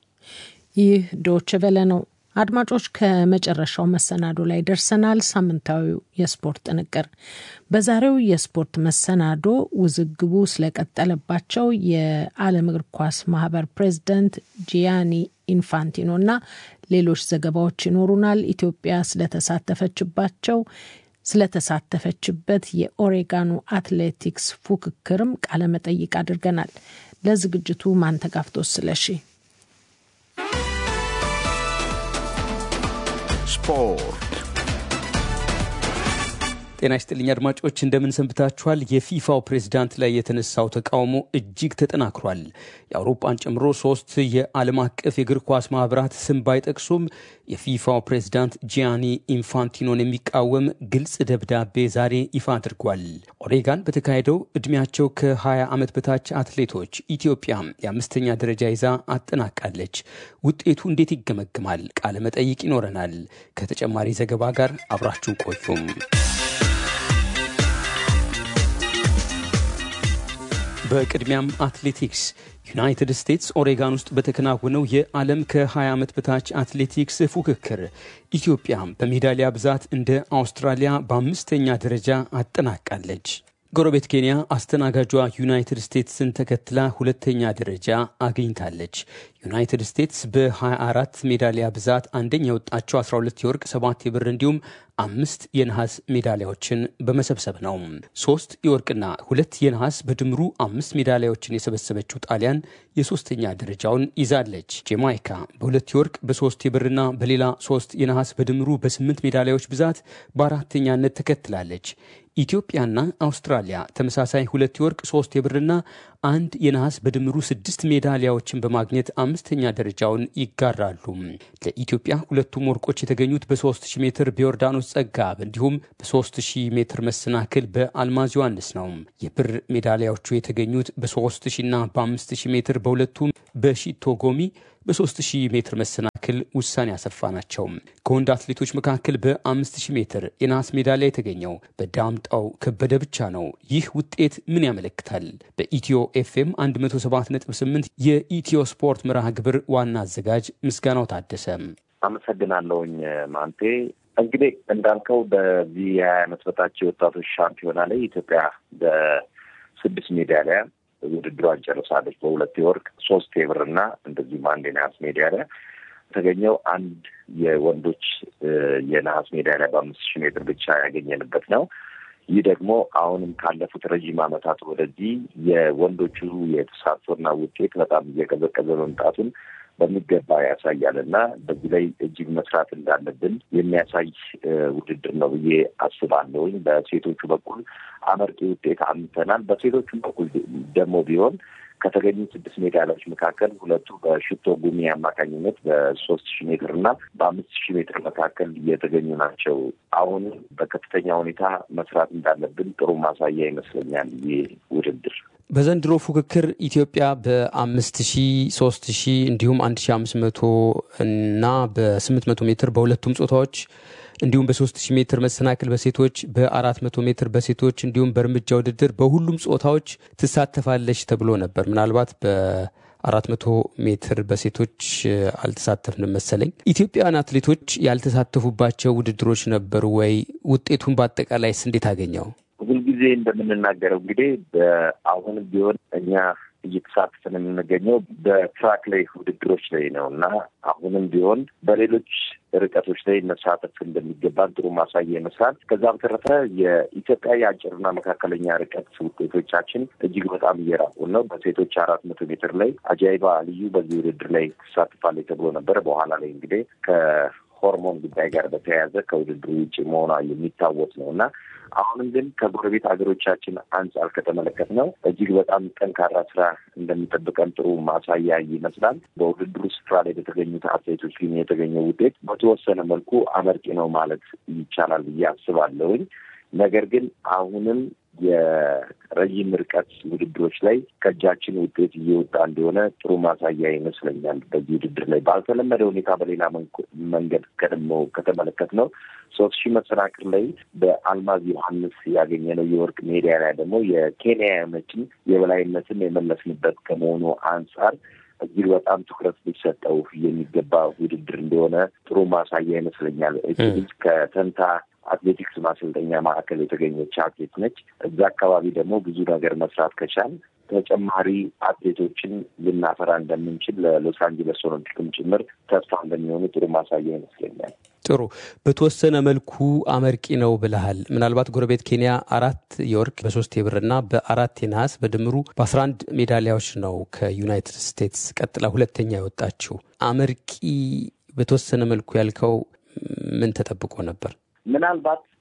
ይህ ዶች ቨለ ነው። አድማጮች ከመጨረሻው መሰናዶ ላይ ደርሰናል። ሳምንታዊው የስፖርት ጥንቅር። በዛሬው የስፖርት መሰናዶ ውዝግቡ ስለቀጠለባቸው የዓለም እግር ኳስ ማህበር ፕሬዚደንት ጂያኒ ኢንፋንቲኖ እና ሌሎች ዘገባዎች ይኖሩናል። ኢትዮጵያ ስለተሳተፈችባቸው ስለተሳተፈችበት የኦሬጋኑ አትሌቲክስ ፉክክርም ቃለመጠይቅ አድርገናል። ለዝግጅቱ ማንተጋፍቶ ስለሺ ስፖርት ጤና ይስጥልኝ አድማጮች፣ እንደምን ሰንብታችኋል? የፊፋው ፕሬዝዳንት ላይ የተነሳው ተቃውሞ እጅግ ተጠናክሯል። የአውሮፓን ጨምሮ ሶስት የዓለም አቀፍ የእግር ኳስ ማህበራት ስም ባይጠቅሱም የፊፋው ፕሬዝዳንት ጂያኒ ኢንፋንቲኖን የሚቃወም ግልጽ ደብዳቤ ዛሬ ይፋ አድርጓል። ኦሬጋን በተካሄደው ዕድሜያቸው ከ20 ዓመት በታች አትሌቶች ኢትዮጵያ የአምስተኛ ደረጃ ይዛ አጠናቃለች። ውጤቱ እንዴት ይገመግማል? ቃለ መጠይቅ ይኖረናል። ከተጨማሪ ዘገባ ጋር አብራችሁ ቆዩም። በቅድሚያም አትሌቲክስ ዩናይትድ ስቴትስ ኦሬጋን ውስጥ በተከናወነው የዓለም ከ20 ዓመት በታች አትሌቲክስ ፉክክር ኢትዮጵያ በሜዳሊያ ብዛት እንደ አውስትራሊያ በአምስተኛ ደረጃ አጠናቃለች። ጎረቤት ኬንያ አስተናጋጇ ዩናይትድ ስቴትስን ተከትላ ሁለተኛ ደረጃ አግኝታለች። ዩናይትድ ስቴትስ በ24 ሜዳሊያ ብዛት አንደኛ የወጣቸው 12 የወርቅ፣ 7 የብር እንዲሁም አምስት የነሐስ ሜዳሊያዎችን በመሰብሰብ ነው። ሶስት የወርቅና ሁለት የነሐስ በድምሩ አምስት ሜዳሊያዎችን የሰበሰበችው ጣሊያን የሶስተኛ ደረጃውን ይዛለች። ጄማይካ በሁለት የወርቅ በሶስት የብርና በሌላ ሶስት የነሐስ በድምሩ በስምንት ሜዳሊያዎች ብዛት በአራተኛነት ተከትላለች። ኢትዮጵያና አውስትራሊያ ተመሳሳይ ሁለት የወርቅ ሶስት የብርና አንድ የነሐስ በድምሩ ስድስት ሜዳሊያዎችን በማግኘት አምስተኛ ደረጃውን ይጋራሉ። ለኢትዮጵያ ሁለቱም ወርቆች የተገኙት በ3000 ሜትር በዮርዳኖስ ጸጋብ እንዲሁም በ3000 ሜትር መሰናክል በአልማዝ ዮሐንስ ነው። የብር ሜዳሊያዎቹ የተገኙት በ3000ና በ5000 ሜትር በሁለቱም በሺቶ ጎሚ በ3000 ሜትር መሰናክል ውሳኔ ያሰፋ ናቸው። ከወንድ አትሌቶች መካከል በ5000 ሜትር የነሐስ ሜዳሊያ የተገኘው በዳምጣው ከበደ ብቻ ነው። ይህ ውጤት ምን ያመለክታል? በኢትዮ ኤፍኤም 107.8 የኢትዮ ስፖርት መርሃ ግብር ዋና አዘጋጅ ምስጋናው ታደሰ አመሰግናለውኝ ማንቴ። እንግዲህ እንዳልከው በዚህ የሀያ ዓመት በታች የወጣቶች ሻምፒዮና ላይ ኢትዮጵያ በስድስት ሜዳሊያ ውድድሯን ጨርሳለች። በሁለት የወርቅ ሶስት የብርና እንደዚሁም አንድ የነሐስ ሜዳሊያ የተገኘው አንድ የወንዶች የነሐስ ሜዳሊያ በአምስት ሺህ ሜትር ብቻ ያገኘንበት ነው። ይህ ደግሞ አሁንም ካለፉት ረዥም ዓመታት ወደዚህ የወንዶቹ የተሳትፎና ውጤት በጣም እየቀዘቀዘ መምጣቱን በሚገባ ያሳያል እና በዚህ ላይ እጅግ መስራት እንዳለብን የሚያሳይ ውድድር ነው ብዬ አስባለሁኝ። በሴቶቹ በኩል አመርቂ ውጤት አምተናል። በሴቶቹ በኩል ደግሞ ቢሆን ከተገኙ ስድስት ሜዳሊያዎች መካከል ሁለቱ በሽቶ ጉሚ አማካኝነት በሶስት ሺህ ሜትር እና በአምስት ሺህ ሜትር መካከል የተገኙ ናቸው። አሁን በከፍተኛ ሁኔታ መስራት እንዳለብን ጥሩ ማሳያ ይመስለኛል ይህ ውድድር። በዘንድሮ ፉክክር ኢትዮጵያ በአምስት ሺ ሶስት ሺ እንዲሁም አንድ ሺ አምስት መቶ እና በስምንት መቶ ሜትር በሁለቱም ጾታዎች እንዲሁም በሶስት ሺህ ሜትር መሰናክል በሴቶች በአራት መቶ ሜትር በሴቶች እንዲሁም በእርምጃ ውድድር በሁሉም ጾታዎች ትሳተፋለች ተብሎ ነበር። ምናልባት በአራት መቶ ሜትር በሴቶች አልተሳተፍንም መሰለኝ። ኢትዮጵያውያን አትሌቶች ያልተሳተፉባቸው ውድድሮች ነበሩ ወይ? ውጤቱን በአጠቃላይስ እንዴት አገኘው? ሁልጊዜ እንደምንናገረው እንግዲህ አሁንም ቢሆን እኛ እየተሳተፍን የምንገኘው በትራክ ላይ ውድድሮች ላይ ነው እና አሁንም ቢሆን በሌሎች ርቀቶች ላይ መሳተፍ እንደሚገባን ጥሩ ማሳያ ይመስላል። ከዛ በተረፈ የኢትዮጵያ የአጭርና መካከለኛ ርቀት ውጤቶቻችን እጅግ በጣም እየራቁን ነው። በሴቶች አራት መቶ ሜትር ላይ አጃይባ ልዩ በዚህ ውድድር ላይ ትሳትፋለች ተብሎ ነበረ። በኋላ ላይ እንግዲህ ከሆርሞን ጉዳይ ጋር በተያያዘ ከውድድሩ ውጭ መሆኗ የሚታወስ ነው እና አሁንም ግን ከጎረቤት ሀገሮቻችን አንጻር ከተመለከት ነው እጅግ በጣም ጠንካራ ስራ እንደሚጠብቀን ጥሩ ማሳያ ይመስላል። በውድድሩ ስፍራ ላይ በተገኙት አትሌቶች ግን የተገኘው ውጤት በተወሰነ መልኩ አመርቂ ነው ማለት ይቻላል ብዬ አስባለሁኝ። ነገር ግን አሁንም የረዥም ርቀት ውድድሮች ላይ ከእጃችን ውጤት እየወጣ እንደሆነ ጥሩ ማሳያ ይመስለኛል። በዚህ ውድድር ላይ ባልተለመደ ሁኔታ በሌላ መንገድ ቀድሞ ከተመለከት ነው ሶስት ሺህ መሰናክል ላይ በአልማዝ ዮሐንስ ያገኘነው የወርቅ ሜዳሊያ ደግሞ የኬንያውያኖችን የበላይነትን የመለስንበት ከመሆኑ አንጻር እጅግ በጣም ትኩረት ሊሰጠው የሚገባ ውድድር እንደሆነ ጥሩ ማሳያ ይመስለኛል። ልጅ ከተንታ አትሌቲክስ ማሰልጠኛ ማዕከል የተገኘች አትሌት ነች። እዛ አካባቢ ደግሞ ብዙ ነገር መስራት ከቻል ተጨማሪ አትሌቶችን ልናፈራ እንደምንችል ለሎስ አንጀለስ ኦሎምፒክም ጭምር ተስፋ እንደሚሆኑ ጥሩ ማሳያ ይመስለኛል። ጥሩ በተወሰነ መልኩ አመርቂ ነው ብለሃል። ምናልባት ጎረቤት ኬንያ አራት የወርቅ በሶስት የብርና በአራት የነሐስ በድምሩ በአስራ አንድ ሜዳሊያዎች ነው ከዩናይትድ ስቴትስ ቀጥላ ሁለተኛ የወጣችው። አመርቂ በተወሰነ መልኩ ያልከው ምን ተጠብቆ ነበር? ምናልባት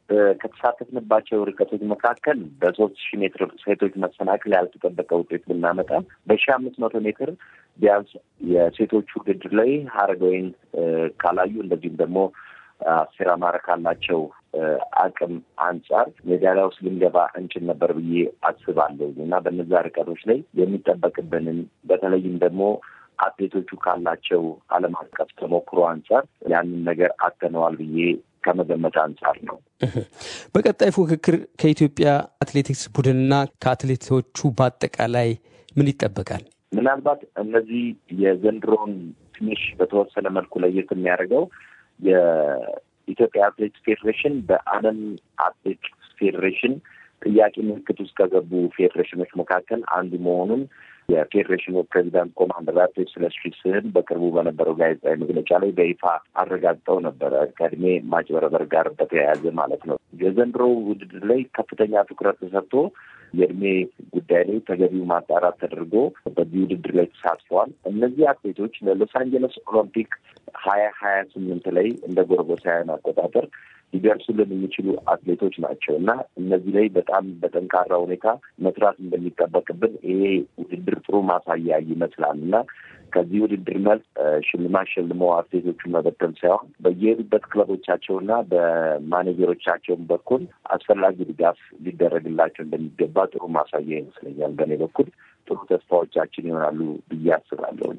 ከተሳተፍንባቸው ርቀቶች መካከል በሶስት ሺህ ሜትር ሴቶች መሰናክል ያልተጠበቀ ውጤት ብናመጣም በሺህ አምስት መቶ ሜትር ቢያንስ የሴቶቹ ውድድር ላይ ሀረገወይን ካላዩ እንደዚሁም ደግሞ አስቴር አማረ ካላቸው አቅም አንጻር ሜዳሊያ ውስጥ ልንገባ እንችል ነበር ብዬ አስባለሁ እና በነዛ ርቀቶች ላይ የሚጠበቅብንን በተለይም ደግሞ አትሌቶቹ ካላቸው ዓለም አቀፍ ተሞክሮ አንጻር ያንን ነገር አተነዋል ብዬ ከመገመት አንጻር ነው። በቀጣይ ፉክክር ከኢትዮጵያ አትሌቲክስ ቡድንና ከአትሌቶቹ በአጠቃላይ ምን ይጠበቃል? ምናልባት እነዚህ የዘንድሮን ትንሽ በተወሰነ መልኩ ለየት የሚያደርገው የኢትዮጵያ አትሌቲክስ ፌዴሬሽን በዓለም አትሌቲክስ ፌዴሬሽን ጥያቄ ምልክት ውስጥ ከገቡ ፌዴሬሽኖች መካከል አንዱ መሆኑን የፌዴሬሽኑ ፕሬዚዳንት ኮማንደር አትሌት ስለሺ ስህን በቅርቡ በነበረው ጋዜጣዊ መግለጫ ላይ በይፋ አረጋግጠው ነበረ። ከእድሜ ማጭበረበር ጋር በተያያዘ ማለት ነው። የዘንድሮ ውድድር ላይ ከፍተኛ ትኩረት ተሰጥቶ የእድሜ ጉዳይ ላይ ተገቢው ማጣራት ተደርጎ በዚህ ውድድር ላይ ተሳትፈዋል። እነዚህ አትሌቶች ለሎስ አንጀለስ ኦሎምፒክ ሀያ ሀያ ስምንት ላይ እንደ ጎርጎሳውያን አቆጣጠር ሊደርሱልን የሚችሉ አትሌቶች ናቸው እና እነዚህ ላይ በጣም በጠንካራ ሁኔታ መስራት እንደሚጠበቅብን ይሄ ውድድር ጥሩ ማሳያ ይመስላል እና ከዚህ ውድድር መልስ ሽልማት ሸልመው አትሌቶቹን መበተን ሳይሆን በየሄዱበት ክለቦቻቸውና በማኔጀሮቻቸውን በኩል አስፈላጊ ድጋፍ ሊደረግላቸው እንደሚገባ ጥሩ ማሳያ ይመስለኛል። በእኔ በኩል ጥሩ ተስፋዎቻችን ይሆናሉ ብዬ አስባለሁ።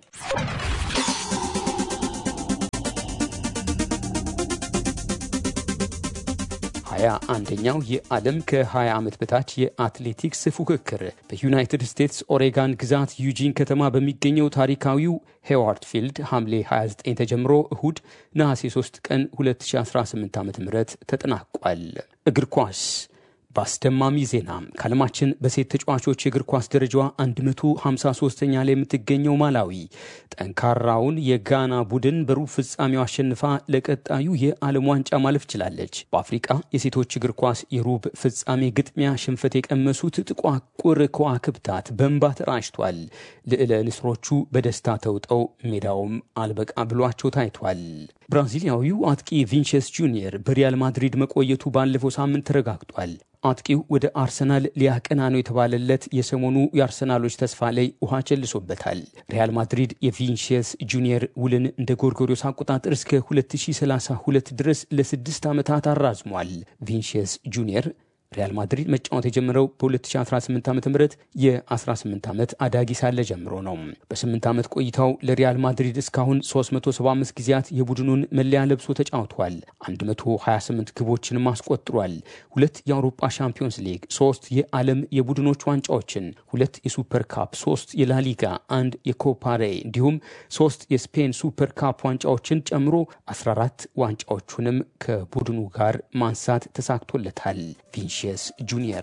ሀያ አንደኛው የዓለም ከ20 ዓመት በታች የአትሌቲክስ ፉክክር በዩናይትድ ስቴትስ ኦሬጋን ግዛት ዩጂን ከተማ በሚገኘው ታሪካዊው ሄዋርድ ፊልድ ሐምሌ 29 ተጀምሮ እሁድ ነሐሴ 3 ቀን 2018 ዓ ም ተጠናቋል። እግር ኳስ በአስደማሚ ዜና ከዓለማችን በሴት ተጫዋቾች የእግር ኳስ ደረጃዋ 153ኛ ላይ የምትገኘው ማላዊ ጠንካራውን የጋና ቡድን በሩብ ፍጻሜው አሸንፋ ለቀጣዩ የዓለም ዋንጫ ማለፍ ችላለች። በአፍሪቃ የሴቶች እግር ኳስ የሩብ ፍጻሜ ግጥሚያ ሽንፈት የቀመሱት ጥቋቁር ከዋክብታት በእንባ ተራጭቷል። ልዕለ ንስሮቹ በደስታ ተውጠው ሜዳውም አልበቃ ብሏቸው ታይቷል። ብራዚሊያዊው አጥቂ ቪንቸስ ጁኒየር በሪያል ማድሪድ መቆየቱ ባለፈው ሳምንት ተረጋግጧል። አጥቂው ወደ አርሰናል ሊያቀና ነው የተባለለት የሰሞኑ የአርሰናሎች ተስፋ ላይ ውሃ ቸልሶበታል። ሪያል ማድሪድ የቪንሺየስ ጁኒየር ውልን እንደ ጎርጎሪዮስ አቆጣጠር እስከ 2032 ድረስ ለስድስት ዓመታት አራዝሟል። ቪንሺየስ ጁኒየር ሪያል ማድሪድ መጫወት የጀመረው በ2018 ዓ ም የ18 ዓመት አዳጊ ሳለ ጀምሮ ነው። በ8 ዓመት ቆይታው ለሪያል ማድሪድ እስካሁን 375 ጊዜያት የቡድኑን መለያ ለብሶ ተጫውቷል። 128 ግቦችንም አስቆጥሯል። ሁለት የአውሮፓ ሻምፒዮንስ ሊግ፣ ሶስት የዓለም የቡድኖች ዋንጫዎችን፣ ሁለት የሱፐር ካፕ፣ ሶስት የላሊጋ፣ አንድ የኮፓሬ እንዲሁም ሶስት የስፔን ሱፐር ካፕ ዋንጫዎችን ጨምሮ 14 ዋንጫዎቹንም ከቡድኑ ጋር ማንሳት ተሳክቶለታል። ቪንሺየስ ጁኒየር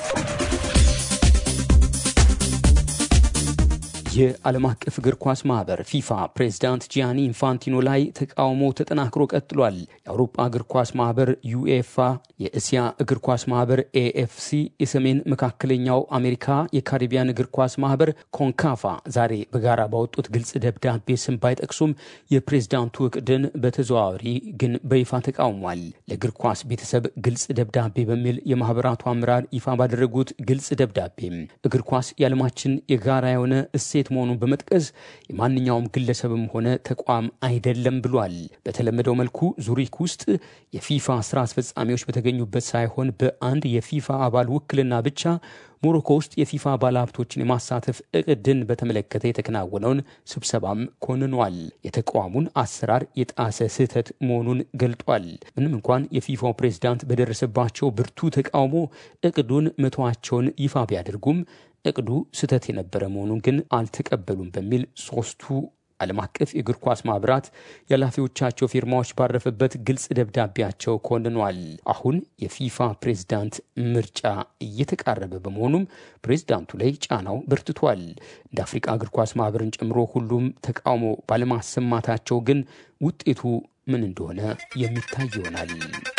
የዓለም አቀፍ እግር ኳስ ማህበር ፊፋ ፕሬዝዳንት ጂያኒ ኢንፋንቲኖ ላይ ተቃውሞ ተጠናክሮ ቀጥሏል። የአውሮፓ እግር ኳስ ማህበር ዩኤፋ፣ የእስያ እግር ኳስ ማህበር ኤኤፍሲ፣ የሰሜን መካከለኛው አሜሪካ የካሪቢያን እግር ኳስ ማህበር ኮንካፋ ዛሬ በጋራ ባወጡት ግልጽ ደብዳቤ ስም ባይጠቅሱም የፕሬዝዳንቱ እቅድን በተዘዋዋሪ ግን በይፋ ተቃውሟል። ለእግር ኳስ ቤተሰብ ግልጽ ደብዳቤ በሚል የማህበራቱ አመራር ይፋ ባደረጉት ግልጽ ደብዳቤም እግር ኳስ የዓለማችን የጋራ የሆነ እሴት መሆኑን በመጥቀስ የማንኛውም ግለሰብም ሆነ ተቋም አይደለም ብሏል። በተለመደው መልኩ ዙሪክ ውስጥ የፊፋ ስራ አስፈጻሚዎች በተገኙበት ሳይሆን በአንድ የፊፋ አባል ውክልና ብቻ ሞሮኮ ውስጥ የፊፋ ባለሀብቶችን የማሳተፍ እቅድን በተመለከተ የተከናወነውን ስብሰባም ኮንኗል። የተቋሙን አሰራር የጣሰ ስህተት መሆኑን ገልጧል። ምንም እንኳን የፊፋው ፕሬዝዳንት በደረሰባቸው ብርቱ ተቃውሞ እቅዱን መተዋቸውን ይፋ ቢያደርጉም እቅዱ ስህተት የነበረ መሆኑን ግን አልተቀበሉም በሚል ሶስቱ ዓለም አቀፍ የእግር ኳስ ማህበራት የኃላፊዎቻቸው ፊርማዎች ባረፈበት ግልጽ ደብዳቤያቸው ኮንኗል። አሁን የፊፋ ፕሬዝዳንት ምርጫ እየተቃረበ በመሆኑም ፕሬዝዳንቱ ላይ ጫናው በርትቷል። እንደ አፍሪቃ እግር ኳስ ማህበርን ጨምሮ ሁሉም ተቃውሞ ባለማሰማታቸው ግን ውጤቱ ምን እንደሆነ የሚታይ ይሆናል።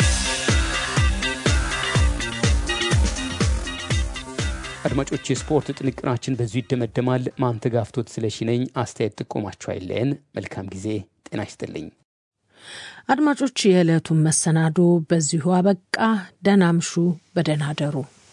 አድማጮች፣ የስፖርት ጥንቅራችን በዚሁ ይደመደማል። ማንተጋፍቶት ስለሺ ነኝ። አስተያየት ጥቆማችሁ አይለየን። መልካም ጊዜ። ጤና ይስጥልኝ። አድማጮች፣ የዕለቱን መሰናዶ በዚሁ አበቃ። ደህና አምሹ፣ በደህና አደሩ።